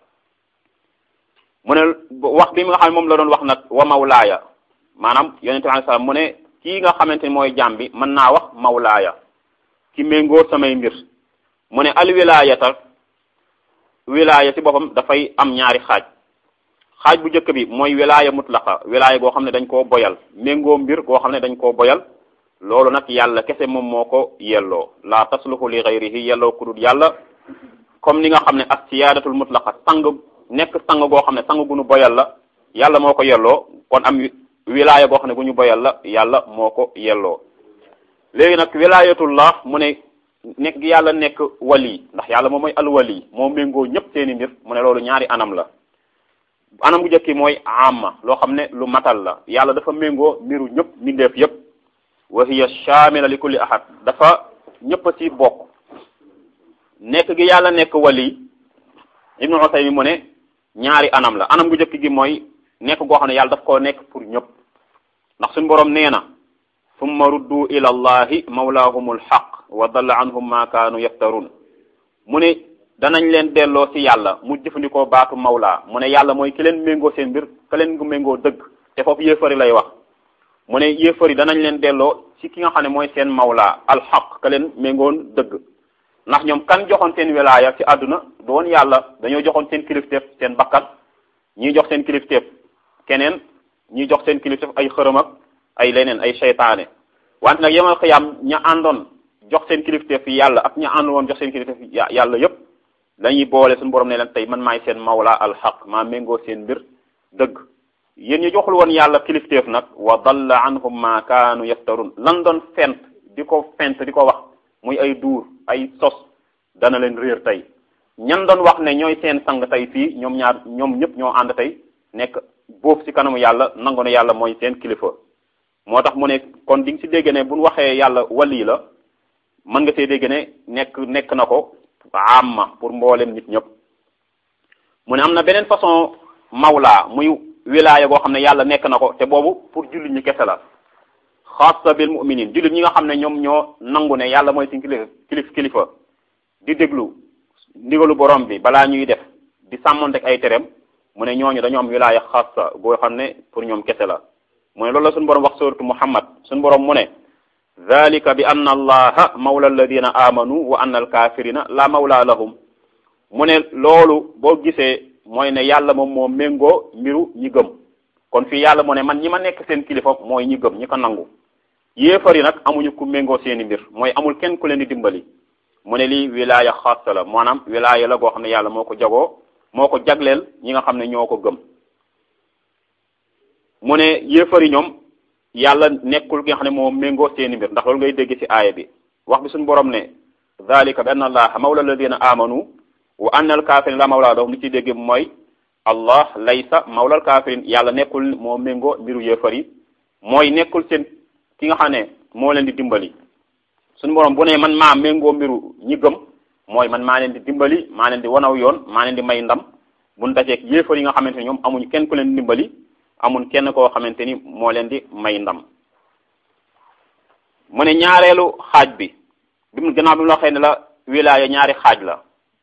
mu ne wax bi nga xam ne moom la doon wax nag wa mawlaaya maanaam yonente bi alayhi salaam mu ne kii nga xamante ni mooy jaam bi mën naa wax mawlaaya ki méngóor samay mbir mu ne al wilaayata wilaaya ci boppam dafay am ñaari xaaj xaaj bu njëkk bi mooy wilaaya mutlaqa wilaaya goo xam ne dañ koo boyal méngoo mbir goo xam ne dañ koo boyal loolu nag yàlla kese moom moo ko yelloo la tasluhu li ghayrihi yelloo ku dul yàlla comme ni nga xam ne ak siyaadatul mutlaqa sang nekk sang goo xam ne sang gu ñu boyal la yàlla moo ko yelloo kon am wilaaya goo xam ne gu ñu boyal la yàlla moo ko yelloo léegi nag wilaayatullah mu ne nekk yàlla nekk wali ndax yàlla moom mooy alwali moo méngoo ñëpp seeni mbir mu ne loolu ñaari anam la anam bu njëkk mooy amma loo xam ne lu matal la yàlla dafa méngoo mbiru ñëpp mbindeef yëpp wa hiya shamila li kulli ahad dafa ñëpp ci bokk nekk gi yàlla nekk wali ibnu Usaymi mu ne ñaari anam la anam gu njëkk gi mooy nekk goo xam ne yàlla daf koo nekk pour ñëpp ndax suñu borom nee na summa ruddu ila allahi mawlaahumul haq wa dalla anhum ma kaanu yaftarun mu ne danañ leen delloo ci yàlla mu jëfandikoo baatu mawla mu ne yàlla mooy ki leen méngoo seen mbir ka leen gu méngoo dëgg te foofu yéefari lay wax mu ne yéefari danañ leen delloo ci ki nga xam ne mooy seen mawla alxaq ka leen méngoon dëgg ndax ñoom kan joxoon seen wilaaya ci àdduna du woon yàlla dañoo joxoon seen kilifteef seen bakkan ñii jox seen kilifteef keneen ñii jox seen kilifteef ay xërëm ak ay leneen ay seytaane wante nag yemal xiyaam ña àndoon jox seen kilifteef yi yàlla ak ña ànd woon jox seen kilifteef yàlla yépp lañuy boole suñu borom ne leen tey man maay seen mawla alxaq maa méngoo seen mbir dëgg yéen ñu joxul woon yàlla kilifteef nag wa dalla anhum ma kaanu yaftarun lan doon fent di ko fent di ko wax muy ay duur ay sos dana leen réer tey ñan doon wax ne ñooy seen sang tey fii ñoom ñaar ñoom ñëpp ñoo ànd tey nekk boofu ci kanamu yàlla nangu ne yàlla mooy seen kilifa moo tax mu ne kon di nga ci dégg ne bu ñu waxee yàlla wali la mën nga see dégg ne nekk nekk na ko amma pour mboolem nit ñëpp mu ne am na beneen façon mawla muy wilaaya goo xam ne yàlla nekk na ko te boobu pour jullit ñi kese la xaasa bil muminin jullit ñi nga xam ne ñoom ñoo nangu ne yàlla mooy seen kilifa kilif kilifa di déglu ndigalu borom bi balaa ñuy def di sàmmontek ay tereem mu ne ñooñu dañoo am wilaaya xaasa goo xam ne pour ñoom kese la mu ne loolu la suñu borom wax suratu muhammad suñu borom mu ne dalika bi anna allaha mawla alladina amanu wa anna alkafirina la mawla lahum mu ne loolu boo gisee mooy ne yàlla moom moo méngoo mbiru ñi gëm kon fii yàlla mu ne man ñi ma nekk seen kilifa mooy ñi gëm ñi ko nangu yéefar yi nag amuñu ku méngoo seeni mbir mooy amul kenn ku leen di dimbali mu ne lii wilaaya xaasa la maanaam wilaaya la goo xam ne yàlla moo ko jagoo moo ko jagleel ñi nga xam ne ñoo ko gëm mu ne yéefar yi ñoom yàlla nekkul ki nga xam ne moo méngoo seeni mbir ndax loolu ngay dégg ci aaya bi wax bi suñu borom ne dalika bi anna allaha mawla alladina amanu wa anna alkafirin la mawla lahum li ciy dégg mooy allah laysa mawla alkafirin yàlla nekkul moo méngoo mbiru yéefar yi mooy nekkul seen ki nga xam ne moo leen di dimbali suñu borom bu ne man maa méngoo mbiru ñi gëm mooy man maa leen di dimbali maa leen di wanaw yoon maa leen di may ndam buñ dajeeg yéefar yi nga xamante ne ñoom amuñu kenn ku leen di dimbali amul kenn koo xamante ni moo leen di may ndam mu ne ñaareelu xaaj bi bi mu gannaaw bi mu la waxee ne la wilaaya ñaari xaaj la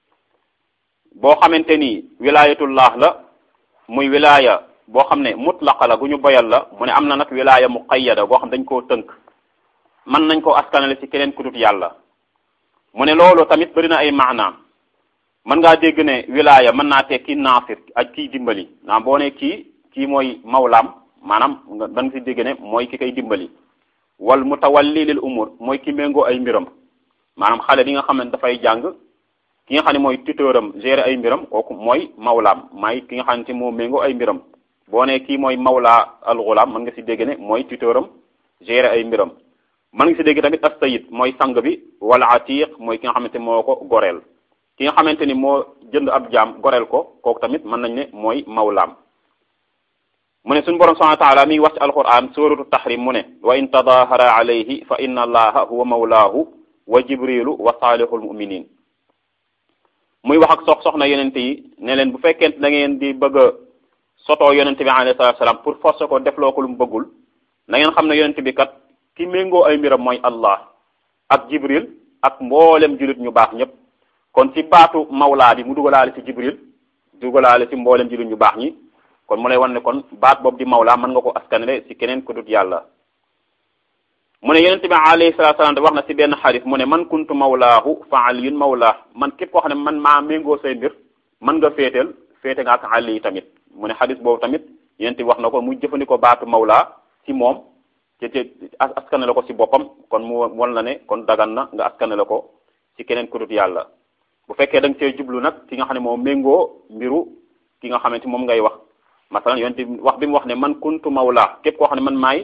boo xamante ni wilaayatullah la muy wilaaya boo xam ne mutlaqa la gu ñu boyal la mu ne am na nag wilaaya muqayyada boo xam dañ koo tënk mën nañ koo askanale ci keneen ku dut yàlla mu ne loolu tamit bëri na ay maanaam mën ngaa dégg ne wilaaya mën naa tekki naasir ak kiy dimbali naam boo ne kii kii mooy mawlaam maanaam nga da nga si dégg ne mooy ki koy dimbali wal mutawalli lil umur mooy ki méngoo ay mbiram maanaam xale bi nga xam ne dafay jàng ki nga xam ne mooy tuteuram gérer ay mbiram kooku mooy mawlaam maay ki nga xam ne moo méngoo ay mbiram boo ne kii mooy mawla al ghulam mën nga si dégg ne mooy tuteuram gérer ay mbiram mën nga si dégg tamit as-sayyid mooy sang bi wala atiq mooy ki nga xamante moo ko goreel ki nga xamante ni moo jënd ab jaam goreel ko kooku tamit mën nañ ne mooy mawlaam mu ne suñu borom subhanahu wa taala mi ngi wax ci alquran suratu tahrim mu ne wa in tadahara alayhi fa inna allaha huwa mawlaahu wa jibrilu wa salihul muminin muy wax ak sox soxna yonente yi ne leen bu fekkente da ngeen di bëgg a sotoo yonente bi alayhi salatu salaam pour forcer ko defloo ko lu mu bëggul na ngeen xam ne yonente bi kat ki méngoo ay mbiram mooy allah ak jibril ak mboolem julit ñu baax ñëpp kon ci baatu mawlaa bi mu dugalaale ci jibril dugalaale ci mboolem julit ñu baax ñi kon mu lay wan ne kon baat boobu di mawlaa mën nga ko askanale ci keneen ku dut yàlla mu ne yonente bi alayhi salatu salaam wax na ci benn xarit mu ne man kuntu mawlaahu fa aliyun mawlaa man képp koo xam ne man maa méngoo say mbir mën nga féetal féete nga ak ali tamit mu ne xadis boobu tamit yonente bi wax na ko muy jëfandikoo baatu mawlaa ci moom te te askanale ko ci boppam kon mu won la ne kon dagan na nga askanale ko ci keneen ku dut yàlla bu fekkee da nga see jublu nag ki nga xam ne moom méngoo mbiru ki nga xamante moom ngay wax masalan yonente wax bi mu wax ne man kuntu mawlaa képp koo xam ne man maay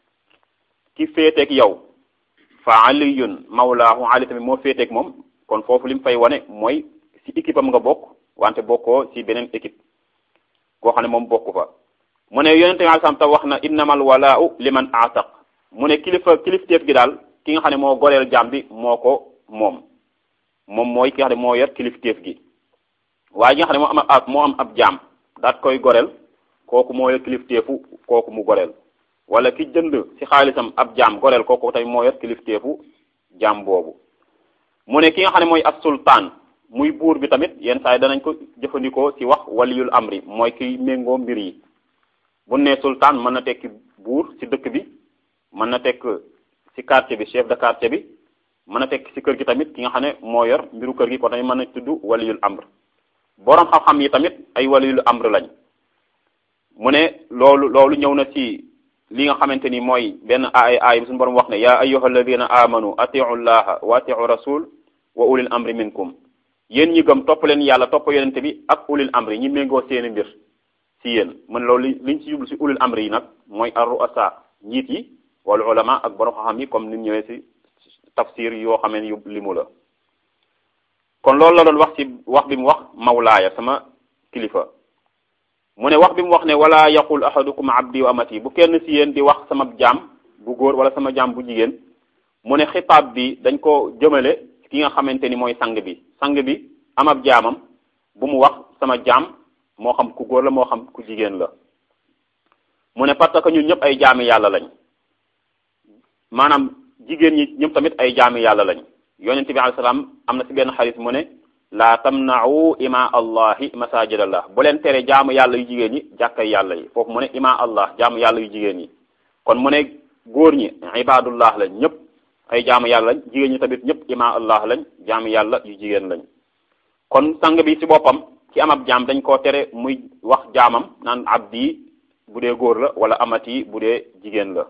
ki féeteeg yow fa aliyun mawlaahu ali tamit moo féeteeg moom kon foofu li mu fay wane mooy ci équipe am nga bokk wante bokkoo ci beneen équipe koo xam ne moom bokku fa mu ne yonente bi alayhi ta wax na innamal walaau liman ataq mu ne kilifa kilifteef gi daal ki nga xam ne moo goreel jaam bi moo ko moom moom mooy ki nga xam ne moo yor kilifteef gi waaye ki nga xam ne moo am ab moo am ab jaam daat koy goreel kooku moo yor kilifteefu kooku mu goreel wala ki jënd ci xaalisam ab jaam goreel kooku tamit moo yor kilifteefu jaam boobu mu ne ki nga xam ne mooy as sultaan muy buur bi tamit yenn saa yi danañ ko jëfandikoo ci wax waliyul amri mooy kiy méngoo mbir yi bu ne sultaan mën na tekki buur ci dëkk bi mën na tekk ci quartier bi chef de quartier bi mën na tekk ci kër gi tamit ki nga xam ne moo yor mbiru kër gi kon tamit mën na tudd waliyul amr boroom xam-xam yi tamit ay waliyul amr lañ mu ne loolu loolu ñëw na ci li nga xamante ni mooy benn aay aay bi suñu borom wax ne yaa ayyuha alladina amanu atiu llaha wa atiu rasul wa ulil amri minkum yéen ñi gëm topp leen yàlla topp yonente bi ak ulil amri ñi méngoo seeni mbir ci yéen man loolu liñ ci jublu ci ulil amri yi nag mooy ar ruasa njiit yi wala ulama ak borom xam-xam yi comme ni ñëwee ci tafsir yoo xamee yu limu la kon loolu la doon wax ci wax bi mu wax mawlaaya sama kilifa mu ne wax bi mu wax ne wala yaqul ahadukum abdi wa amati bu kenn ci yéen di wax sama jaam bu góor wala sama jaam bu jigéen mu ne xitaab bi dañ ko jëmale ki nga xamante ni mooy sang bi sang bi am ab jaamam bu mu wax sama jaam moo xam ku góor la moo xam ku jigéen la mu ne parce que ñun ñëpp ay jaami yàlla lañ maanaam jigéen ñi ñëpp tamit ay jaami yàlla lañ yonente bi alayhi salaam am na ci benn xalis mu ne laa tamna'u ima allahi masajidallah bu leen tere jaamu yàlla yu jigéen ñi jàkkay yàlla yi foofu mu ne ima allah jaamu yàlla yu jigéen ñi kon mu ne góor ñi ibadullah lañ ñëpp ay jaamu yàlla lañ jigéen ñi tamit ñëpp ima allah lañ jaamu yàlla yu jigéen lañ kon sang bi ci boppam ci am ab jaam dañ koo tere muy wax jaamam naan abdi bu dee góor la wala amati bu dee jigéen la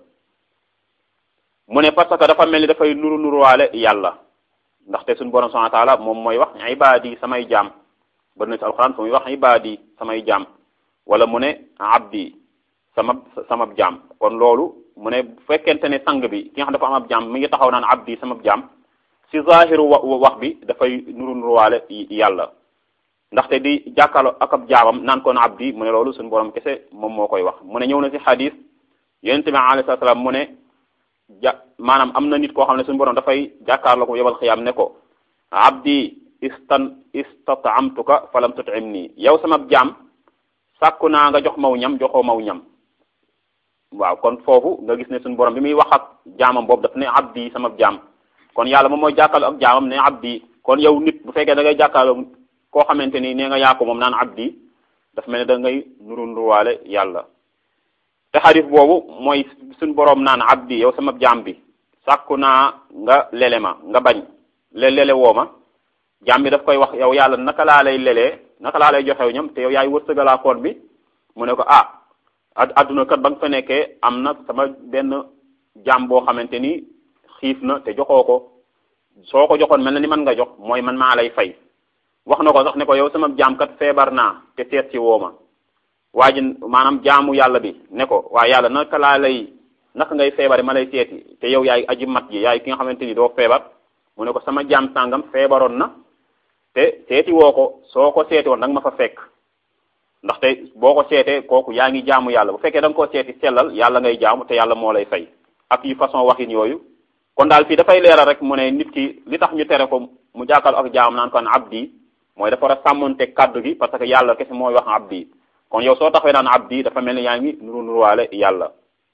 mu ne parce que dafa mel ni dafay nuru nuruwaale yàlla ndaxte suñu borom subhanahu wa taala moom mooy wax ibadi samay jaam bari na ci alquran fu muy wax ibadi samay jaam wala mu ne abdi sama sama jaam kon loolu mu ne bu fekkente ne sang bi ki nga xam dafa am ab jaam mi ngi taxaw naan abdi sama jaam ci zahiru wax bi dafay nuru nuruwaale yàlla ndaxte di jàkkaarloo ak ab jaamam naan ko na abdi mu ne loolu suñu borom kese moom moo koy wax mu ne ñëw na ci xadis yonente bi alayhi salaam mu ne ja maanaam am na nit koo xam ne suñu borom dafay jàkkaarloo ko yobal xiyaam ne ko abdi istan istatamtuka falam tutim nii yow sama jaam sàkku naa nga jox maw ñam joxoo maw ñam waaw kon foofu nga gis ne suñu borom bi muy wax ak jaamam boobu daf ne abdi sama jaam kon yàlla moom mooy jàkkaarloo ak jaamam ne abdi kon yow nit bu fekkee da ngay jàkkaarloo koo xamante ni nee nga yaa ko moom naan abdi daf mel ne da ngay nuru nuruwaale yàlla te xadis boobu mooy suñ boroom naan abdi yow sama jaam bi sàkku naa nga lele ma nga bañ le lele woo ma jaam bi daf koy wax yow yàlla naka laa lay lelee naka laa lay joxew ñam te yow yaay wërsëgalaa koon bi mu ne ko ah adduna kat ba nga fa nekkee am na sama benn jaam boo xamante ni xiif na te joxoo ko soo ko joxoon mel na ni man nga jox mooy man maa lay fay wax na ko sax ne ko yow sama jaam kat feebar naa te seet si woo ma waa ji maanaam jaamu yàlla bi ne ko waa yàlla naka laa lay naka ngay feebare ma lay seeti te yow yaay aji mat ji yaay ki nga xamante ni doo feebar mu ne ko sama jaam sàngam feebaroon na te seeti woo ko soo ko seeti woon da nga ma fa fekk ndaxte boo ko seetee kooku yaa ngi jaamu yàlla bu fekkee da nga koo seeti sellal yàlla ngay jaamu te yàlla moo lay fay ak yu façon waxin yooyu kon daal fii dafay leeral rek mu ne nit ki li tax ñu tere ko mu jàkkaarloo ak jaam naan kon abdi mooy dafa war a sàmmonte kaddu gi parce que yàlla kese mooy wax abdi kon yow soo taxawee naan abdi dafa mel ni yaa ngi nuru nuruwaale yàlla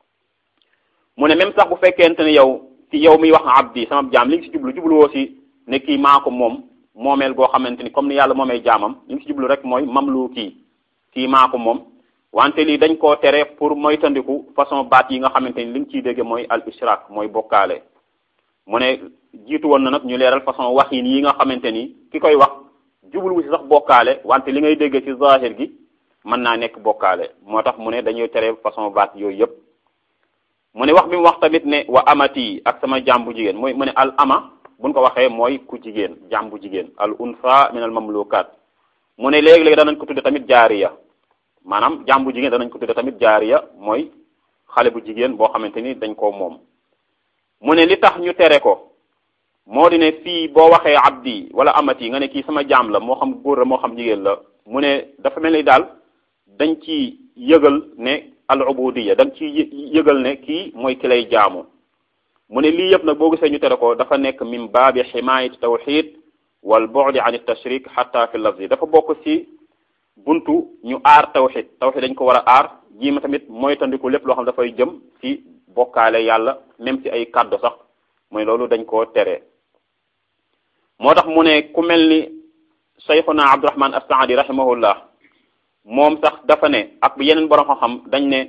mu ne même sax bu fekkente ne yow ci yow miy wax abdi sama jaam li ngi si jublu jubluwoo si ne kii maa ko moom moomeel goo xamante ni comme ni yàlla moomee jaamam li ngi si jublu rek mooy mamlu kii kii maa ko moom wante lii dañ koo tere pour moytandiku façon baat yi nga xamante ni li nga ciy dégge mooy al ishrak mooy bokkaale mu ne jiitu woon na nag ñu leeral façon waxin yi nga xamante ni ki koy wax jubluwu si sax bokkaale wante li ngay déggee ci zahir gi mën naa nekk bokkaale moo tax mu ne dañuy tere façon baat yooyu yëpp mu ne wax bi mu wax tamit ne wa amati ak sama jaam bu jigéen mooy mu ne al ama buñ ko waxee mooy ku jigéen jaam bu jigéen al unsa min al mamlukat mu ne léegi-léegi danañ ko tudde tamit jaariya maanaam jaam bu jigéen danañ ko tudde tamit jaariya mooy xale bu jigéen boo xamante ni dañ koo moom mu ne li tax ñu tere ko moo di ne fii boo waxee abdi wala amati nga ne kii sama jaam la moo xam góor la moo xam jigéen la mu ne dafa mel ni daal dañ ci yëgal ne al ubudiya dañ ci yëgal ne kii mooy ki lay jaamu mu ne lii yëpp nag boo gisee ñu tere ko dafa nekk min baabi ximaayati tawxid wal bu'di an tashrik xatta fi lafzi dafa bokk ci buntu ñu aar tawxid tawxid dañ ko war a aar jiima tamit mooy tandiku lépp loo xam dafay jëm ci bokkaale yàlla même ci ay kàddu sax mooy loolu dañ koo tere moo tax mu ne ku mel ni Sayxuna Abdurahman as-Saadi rahimahullah moom sax dafa ne ak yeneen borom xam-xam dañ ne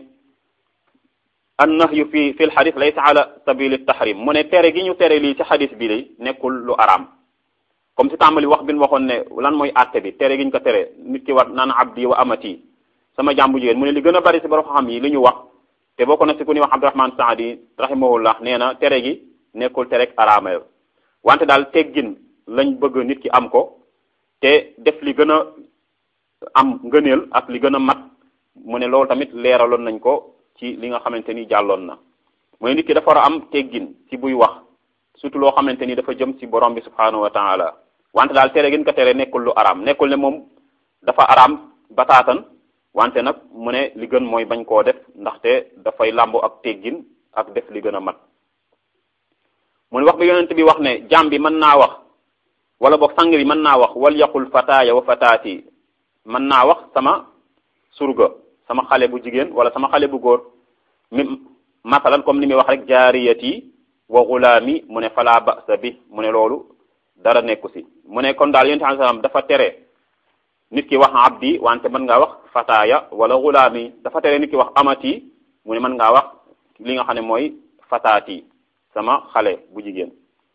an nahyu fi fi l xadis laysa ala sabili tahrim mu ne tere gi ñu tere lii ci xadis bi lay nekkul lu araam comme si tàmbali wax bi ñu waxoon ne lan mooy àtte bi tere gi ñu ko tere nit ki war naan abdi wa amati sama jàmbu jigéen mu ne li gën a bari si borom xam yi li ñu wax te bokk na si ku ñuy wax Abdurahman Saadi rahimahullah nee na tere gi nekkul tere ak araama wante daal teggin lañ bëgg nit ki am ko te def li gën a am ngëneel ak li gën a mat mu ne loolu tamit leeraloon nañ ko ci li nga xamante ni jàlloon na mooy nit ki dafa war a am teggin ci buy wax surtout loo xamante ni dafa jëm ci borom bi subhanahu wa taala wante daal tere gën ko tere nekkul lu araam nekkul ne moom dafa araam bataatan wante nag mu ne li gën mooy bañ koo def ndaxte dafay làmbo ak teggin ak def li gën a mat mu ne wax bi yonent bi wax ne jaam bi mën naa wax wala boog sang bi mën naa wax wal yaqul fataaya wa fataati mën naa wax sama surga sama xale bu jigéen wala sama xale bu góor mi masalan comme ni muy wax rek jaariyati wa gulaami mu ne fala ba'sa bi mu ne loolu dara nekku si mu ne kon daal yonent bi sallam dafa tere nit ki wax abdi wante mën ngaa wax fataaya wala gulaami dafa tere nit ki wax amati mu ne mën ngaa wax li nga xam ne mooy fataati sama xale bu jigéen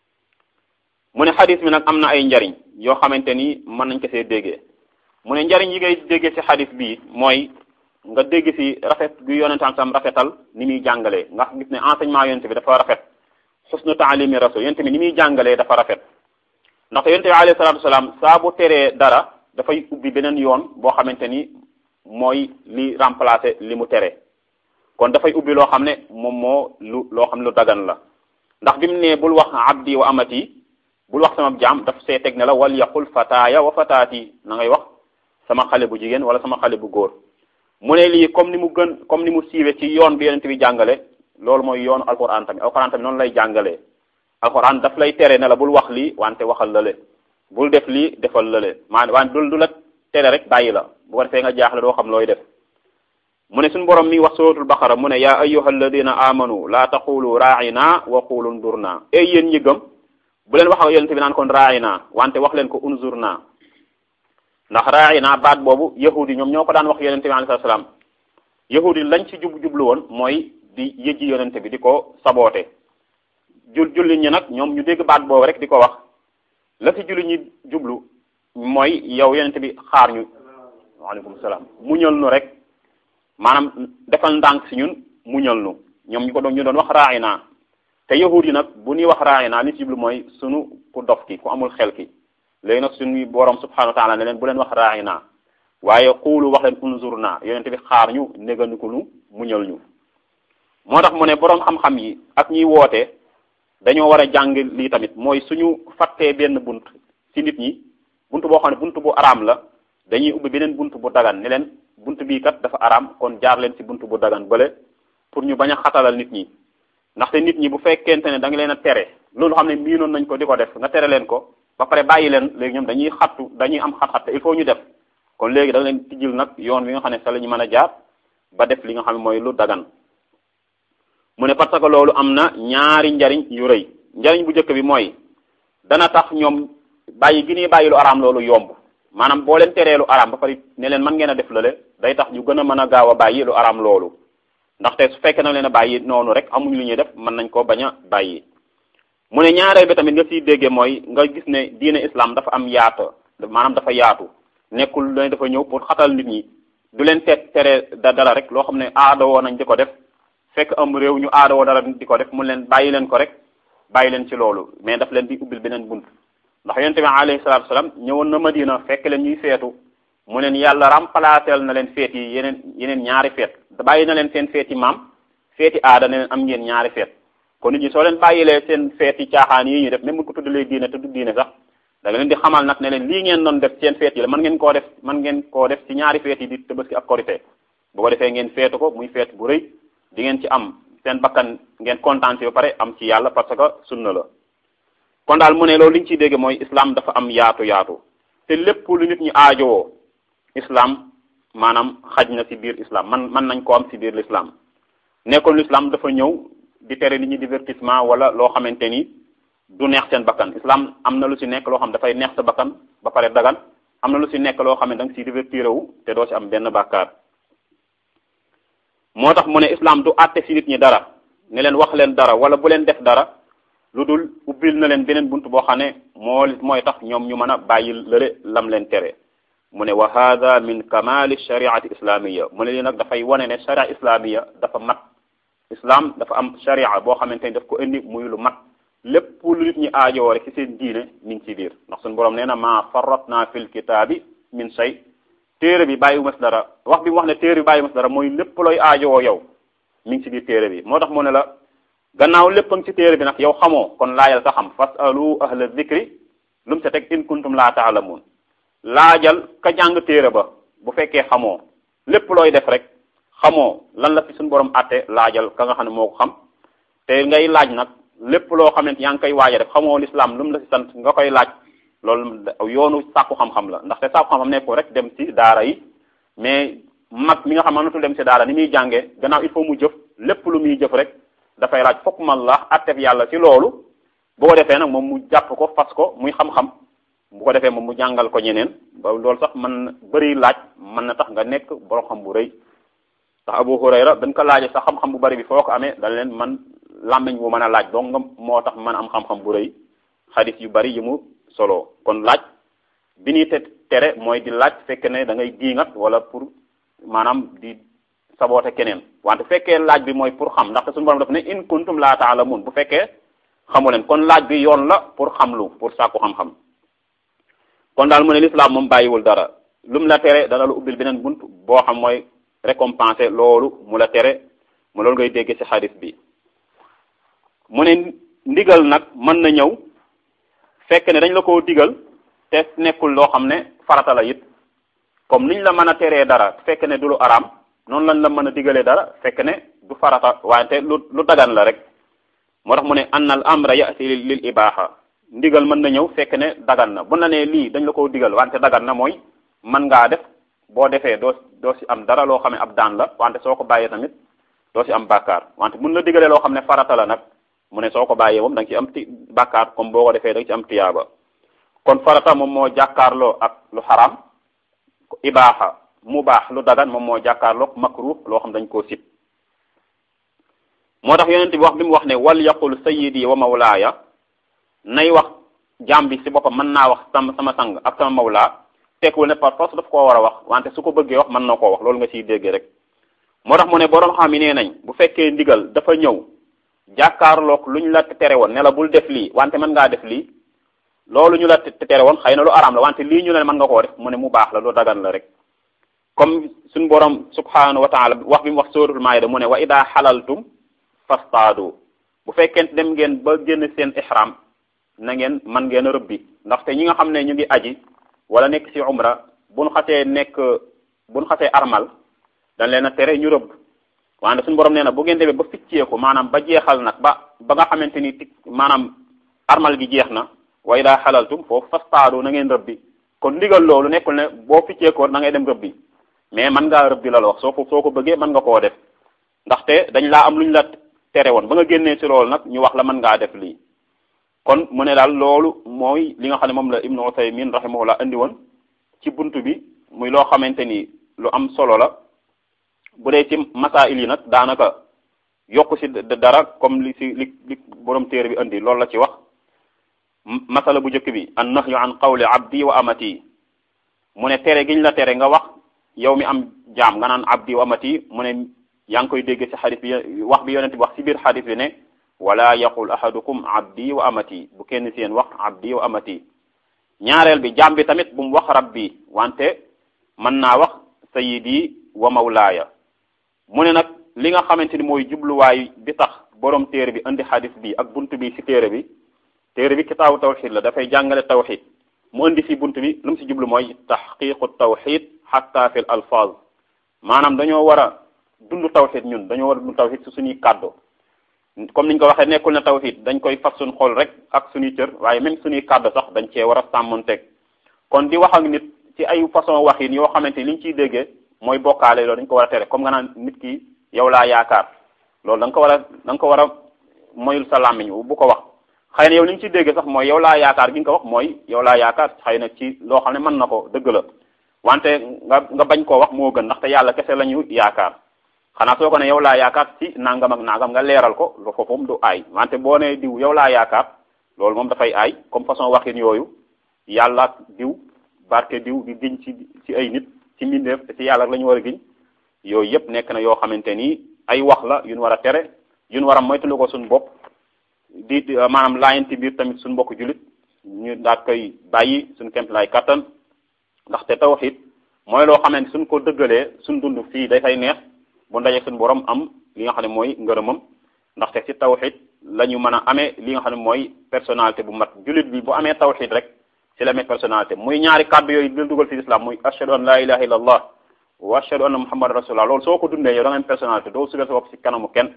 mu ne xadis bi nag am na ay njariñ yoo xamante ni mën nañ ko see déggee mu ne njariñ yi ngay déggee ci xadis bii mooy nga dégg ci rafet gu yonentam sam rafetal ni muy jàngalee nga gis ne enseignement yonent bi dafa rafet xusnu taalimi rasul yonent bi ni muy jàngalee dafa rafet ndaxte yonent bi alayhi salatu wasalaam saa bu teree dara dafay ubbi beneen yoon boo xamante ni mooy li remplacer li mu tere kon dafay ubbi loo xam ne moom moo lu loo xam ne lu dagan la ndax bi mu ne bul wax abdi wa amati bul wax sama jaam daf see teg ne la wal yaqul fataaya wa fataati na ngay wax sama xale bu jigéen wala sama xale bu góor mu ne lii comme ni mu gën comme ni mu siiwe ci yoon bi yonent bi jàngale loolu mooy yoonu alquran tamit alquran tamit noonu lay jàngalee alquran daf lay tere ne la bul wax lii wante waxal lale bul def lii defal lale maanaam wante du du la tere rek bàyyi la bu ko defee nga jaaxle doo xam looy def mu ne suñu borom mi wax suratul baqara mu ne yaa ayyuha alladina amanu laa taqulu raa'ina wa qulu ndurna ey yéen ñi gëm bu leen wax ak yonent bi naan kon raa'ina wante wax leen ko unzurna ndax raa'ina baat boobu yahudi ñoom ñoo ko daan wax yonent bi alayhi salaam yahudi lañ ci jub jublu woon mooy di yëjji yonent bi di ko saboote jul jullit ñi nag ñoom ñu dégg baat boobu rek di ko wax la ci jullit ñi jublu mooy yow yonent bi xaar ñu waaleykum salaam muñal nu rek maanaam defal ndànk si ñun muñal nu ñoom ñu ko doon ñu doon wax raa'ina te yahud yi nag bu ñuy wax raa'ina li ci jublu mooy sunu ku dof ki ku amul xel ki léegi nag suñuy borom subhanahu wa taala ne leen bu leen wax raa'ina waaye xuulu wax leen unzurna yonent bi xaar ñu néganiku nu muñal ñu moo tax mu ne borom xam-xam yi ak ñiy woote dañoo war a jàng lii tamit mooy suñu fattee benn bunt ci nit ñi bunt boo xam ne bunt bu araam la dañuy ubbi beneen bunt bu dagan ne leen bunt bii kat dafa araam kon jaar leen ci bunt bu dagan bële pour ñu bañ a xatalal nit ñi ndaxte nit ñi bu fekkente ne da nga leen a tere loolu xam ne miinoon nañ ko di ko def nga tere leen ko ba pare bàyyi leen léegi ñoom dañuy xattu dañuy am xat-xat te il faut ñu def kon léegi da nga leen tijjil nag yoon wi nga xam ne sa la ñu mën a jaar ba def li nga xam ne mooy lu dagan mu ne parce que loolu am na ñaari njariñ yu rëy njariñ bu njëkk bi mooy dana tax ñoom bàyyi gi ñuy bàyyi lu araam loolu yomb maanaam boo leen teree lu araam ba pare ne leen mën ngeen a def lale day tax ñu gën a mën a gaaw a bàyyi lu araam loolu ndaxte su fekkee na leen a bàyyi noonu rek amuñ lu ñuy def mën nañ ko bañ a bàyyi mu ne ñaareel bi tamit nga siy déggee mooy nga gis ne diine islam dafa am yaatu maanaam dafa yaatu nekkul ne dafa ñëw pour xatal nit ñi du leen teet tere da dara rek loo xam ne aada woo nañ di ko def fekk am réew ñu aada woo dara di ko def mu leen bàyyi leen ko rek bàyyi leen ci loolu mais daf leen di ubbil beneen bunt ndax yonente bi alayhi salatu wasalam ñëwoon na Madina fekk leen ñuy feetu mu leen yàlla remplacel na leen feet yi yeneen yeneen ñaari feet bàyyi na leen seen feeti maam feeti aada ne leen am ngeen ñaari feet kon nit ñi soo leen bàyyilee seen feeti caaxaan yi ñu def même bu ko tuddalee diine te du diine sax da nga leen di xamal nag ne leen lii ngeen doon def seen feet yi la mën ngeen koo def mën ngeen koo def ci ñaari feet yi di Tabaski ak Korité bu ko defee ngeen feetu ko muy feet bu rëy di ngeen ci am seen bakkan ngeen kontaan ci ba pare am ci yàlla parce que sunna la kon daal mu ne loolu li ñu ciy dégg mooy islam dafa am yaatu yaatu te lépp lu nit ñi aajowoo islam maanaam xaj na ci biir islam man mën nañ koo am ci biir l'islam nekkoon l'islam dafa ñëw di tere nit ñi divertissement wala loo xamante ni du neex seen bakkan islam am na lu ci nekk loo xam dafay neex sa bakkan ba pare dagan am na lu si nekk loo xam ne da nga si divertir wu te doo si am benn bàkkaar moo tax mu ne islam du àtte si nit ñi dara ne leen wax leen dara wala bu leen def dara lu dul ubbil na leen beneen bunt boo xam ne moo mooy tax ñoom ñu mën a bàyyi lële lam leen tere mu ne wa hada min kamali shariati islamiya mu ne lii nag dafay wane ne sharia islamiya dafa mat islam dafa am sharia boo xamante ni daf ko indi muy lu mat lépp lu nit ñi aajowoo rek ci seen diine mi ngi ci biir ndax suñu borom nee na maa farratna fil kitaabi min shay téere bi bàyyi mas dara wax bi mu wax ne téere bi bàyyi mas dara mooy lépp looy aajowoo yow mi ngi ci biir téere bi moo tax mu ne la gannaaw lépp a ngi ci téere bi nag yow xamoo kon laajal sa xam fasalu ahla dhikri lu mu sa teg in kuntum laa taalamuun laajal ka jàng téere ba bu fekkee xamoo lépp looy def rek xamoo lan la fi suñu borom àtte laajal ka nga xam ne moo ko xam te ngay laaj nag lépp loo xamante yaa ngi koy waaja def xamoo lislaam lu mu la si sant nga koy laaj loolu yoonu sàkku xam-xam la ndaxte sàkku xam-xam nekkul rek dem ci daara yi mais mag mi nga xam mënatul dem ci daara ni muy jàngee gannaaw il faut mu jëf lépp lu muy jëf rek dafay laaj fokk man la àtteb yàlla ci loolu bu ko defee nag moom mu jàpp ko fas ko muy xam-xam bu ko defee moom mu jàngal ko ñeneen ba loolu sax man bëri laaj mën na tax nga nekk borom xam bu rëy ndax Abu Hurayra dañ ko laajee sax xam-xam bu bëri bi foo ko amee dañ leen man làmmiñ bu mën a laaj donc nga moo tax mën am xam-xam bu rëy xadis yu bari yi mu solo kon laaj bi ñuy te tere mooy di laaj fekk ne da ngay diingat wala pour maanaam di saboote keneen wante fekkee laaj bi mooy pour xam ndaxte suñu borom daf ne in kuntum laa taalamun bu fekkee xamu leen kon laaj bi yoon la pour xamlu pour sàkku xam-xam kon daal mu ne l'islam moom bàyyiwul dara lu mu la tere dana lu ubbil beneen bunt boo xam mooy récompenser loolu mu la tere mu loolu ngay dégg ci xadis bi mu ne ndigal nag mën na ñëw fekk ne dañ la koo digal te nekkul loo xam ne farata la it comme niñ la mën a teree dara fekk ne du lu araam noonu lañ la mën a digalee dara fekk ne du farata wante lu lu dagan la rek moo tax mu ne anna al amra yati lil ibaha ndigal mën na ñëw fekk ne dagan na bu na ne lii dañ la koo digal wante dagan na mooy mën ngaa def boo defee doo doo si am dara loo xam ne ab daan la wante soo ko bàyyee tamit doo si am bàkkaar wante mun la digalee loo xam ne farata la nag mu ne soo ko bàyyee moom da nga ci am ti bàkkaar comme boo ko defee da nga ci am tiyaaba kon farata moom moo jàkkaarloo ak lu xaram ibaaxa mu baax lu dagan moom moo jàkkaarloo makruh loo xam dañ koo sib moo tax yonent bi wax bi mu wax ne wal yaqul sayyidi wa mawlaaya nay wax jaam bi si boppam mën naa wax sama sama sang ak sama mawlaa tekkiwul ne par force daf koo war a wax wante su ko bëggee wax mën na koo wax loolu nga ciy dégg rek moo tax mu ne boroom xam yi nee nañ bu fekkee ndigal dafa ñëw jàkkaarloog lu ñu la tere woon ne la bul def lii wante mën ngaa def lii loolu ñu la tere woon xëy na lu araam la wante lii ñu ne mën nga koo def mu ne mu baax la lu dagan la rek comme suñu borom subhanahu wa taala wax bi mu wax suratul maayida mu ne wa ida xalaltum fastaadu bu fekkente dem ngeen ba génn seen ihram na ngeen man ngeen a rëbbi ndaxte ñi nga xam ne ñu ngi aji wala nekk ci umra buñ xasee nekk buñ xasee armal dañ leen a tere ñu rëbb wante suñu borom nee na bu ngeen demee ba ficceeku maanaam ba jeexal nag ba ba nga xamante ni ti maanaam armal gi jeex na way daa xalaltum foofu fastaadu na ngeen rëbbi kon ndigal loolu nekkul ne boo ficceekoo na ngay dem rëbbi mais mën ngaa rëbbi la la wax soo ko soo ko bëggee mën nga koo def ndaxte dañ laa am lu ñu la tere woon ba nga génnee ci loolu nag ñu wax la mën ngaa def lii kon mu ne daal loolu mooy li nga xam ne moom la ibnu Usaymin rahimahullah andi woon ci buntu bi muy loo xamante ni lu am solo la bu dee ci masail yi nag daanaka yokk ci dara comme li ci li li borom téere bi andi loolu la ci wax masala bu njëkk bi an nahyu an qawli abdi wa amati mu ne tere giñ la tere nga wax yow mi am jaam nga naan abdi wa amati mu ne yaa ngi koy dégg ci xadis bi wax bi yonent bi wax ci biir xadis bi ne wala yaqul ahadukum abdi wa amati bu kenn seen wax abdi wa amati ñaareel bi jaam bi tamit bu mu wax rabbi wante mën naa wax sayidi wa mawlaaya mu ne nag li nga xamante ni mooy jubluwaay bi tax borom téere bi indi xadis bi ak bunt bi ci téere bi téere bi kitaabu tawxid la dafay jàngale tawxid mu indi ci bunt bi lu mu ci jublu mooy taxqiqu tawxid xatta fi l alfaz maanaam dañoo war a dund tawxid ñun dañoo war a dund tawxid ci suñuy kàddu comme niñ ko waxee nekkul ne tawxid dañ koy fas suñu xol rek ak suñuy cër waaye même suñuy kàddu sax dañ cee war a sàmmonteeg kon di wax ak nit ci ay façon waxin yoo xamante ni liñ ciy déggee mooy bokkaale loolu dañ ko war a tere comme nga naan nit ki yow laa yaakaar loolu da nga ko war a da nga ko war a moyul sa làmmiñ bu ko wax xëy na yow li ñu ci dégg sax mooy yow laa yaakaar gi nga ko wax mooy yow laa yaakaar xëy na ci loo xam ne mën na ko dëgg la wante nga nga bañ koo wax moo gën ndaxte yàlla kese la ñu yaakaar xanaa soo ko ne yow laa yaakaar ci nangam ak nangam nga leeral ko lu foofu moom du aay wante boo nee diw yow laa yaakaar loolu moom dafay aay comme façon waxin yooyu yàlla ak diw barke diw di giñ ci ci ay nit ci mbindeef te ci yàlla la ñu war a giñ yooyu yëpp nekk na yoo xamante ni ay wax la yu ñu war a tere yu ñu war a moytalu ko suñu bopp di maanaam laayanti biir tamit suñu mbokk jullit ñu daat koy bàyyi suñu kemt lay kattan ndaxte tawhid mooy loo xamante suñ ko dëggalee suñ dund fii day fay neex bu ndaje suñu borom am li nga xam ne mooy ngërëmam ndaxte ci tawhid la ñu mën a amee li nga xam ne mooy personnalité bu mat jullit bi bu amee tawhid rek ci la amee personnalité muy ñaari kàddu yooyu dil dugal ci islam muy ashhadu an la ilaha illa allah wa ashhadu anna muhammad rasulullah loolu soo ko dundee yow da nga am personnalité doo sugal sa bopp ci kanamu kenn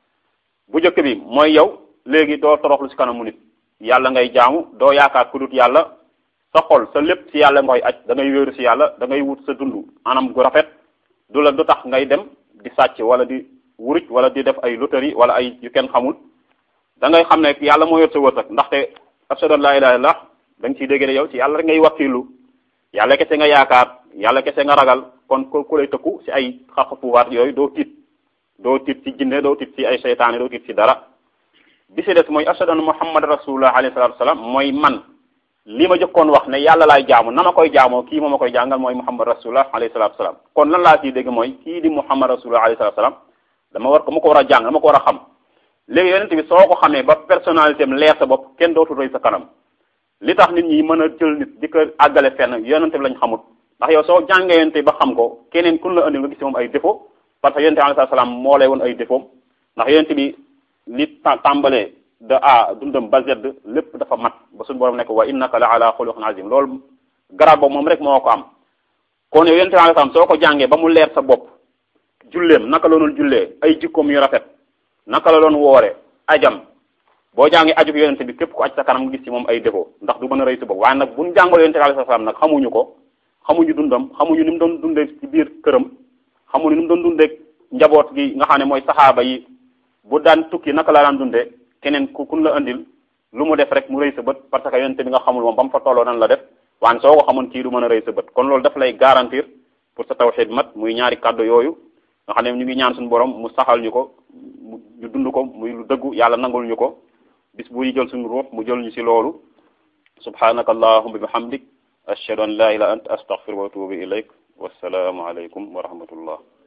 bu njëkk bi mooy yow léegi doo toroxlu ci kanamu nit yàlla ngay jaamu doo yaakaar ku dut yàlla sa xol sa lépp ci yàlla nga koy aj da ngay wéeru ci yàlla da ngay wut sa dund anam gu rafet du la du tax ngay dem di sàcc wala di wuruj wala di def ay loterie wala ay yu kenn xamul da ngay xam ne yàlla moo yor sa wërsëg ndaxte ashhadu an laa ilaaha illallah da nga ciy dégg ne yow ci yàlla rek ngay wakkilu yàlla kese nga yaakaar yàlla kese nga ragal kon ko ku lay tëkku ci ay xaq pouvoir yooyu doo tiit doo tiit ci jinne doo tiit ci ay seytaane doo tiit ci dara bi si des mooy ashhadu anna muhammad rasulullah alayhi salatu wasalam mooy man li ma jëkkoon wax ne yàlla laay jaamu na ma koy jaamoo kii moo ma koy jàngal mooy muhammad rasulullah alayhi salatu wasalam kon lan laa ciy dégg mooy kii di muhammad rasulullah alayhi salatu wasalam dama war ko ma ko war a jàng dama ko war a xam léegi yonent bi soo ko xamee ba personnalité am leer sa bopp kenn dootul rëy sa kanam li tax nit ñi mën a jël nit di ko àggale fenn yonent bi lañ xamut ndax yow soo jàngee yonent bi ba xam ko keneen kun la andi nga gis moom ay défaut parce que yonent bi alayhi salaam moo lay woon ay défaut ndax yonent bi li tàmbalee de a dundam ba z lépp dafa mat ba suñu borom nekk wa innaka la ala xuluqin azim loolu garab boobu moom rek moo ko am kon yow yonent bi alayhi salaam soo ko jàngee ba mu leer sa bopp julleem naka la doon jullee ay jikkoom yu rafet naka la doon woore ajam boo jàngee aju ko yonente bi képp ku aj sa kanam nga gis ci moom ay défaut ndax du mën a rëy si bopp waaye nag buñ jàngal yonente bi alayhi salaam nag xamuñu ko xamuñu dundam xamuñu ni mu doon dundee ci biir këram xamuñu ni mu doon dundee njaboot gi nga xam ne mooy saxaaba yi bu daan tukki naka la daan dundee keneen ku kun la andil lu mu def rek mu rëy sa bët parce que yonente bi nga xamul moom ba mu fa tolloo nan la def waaye soo ko xamoon kii du mën a rëy sa bët kon loolu daf lay garantir pour sa tawhid mat muy ñaari kàddu yooyu nga xam ne ñu ngi ñaan suñu borom mu saxal ñu ko ñu dund ko muy lu dëggu yàlla nangul ñu ko bis bu ñu jël suñu ruux mu jël ñu ci loolu subhanaka allahumma bihamdik ashhadu an la ilaha anta astaghfiruka wa atubu ilayk wassalaamu alaykum wa rahmatullah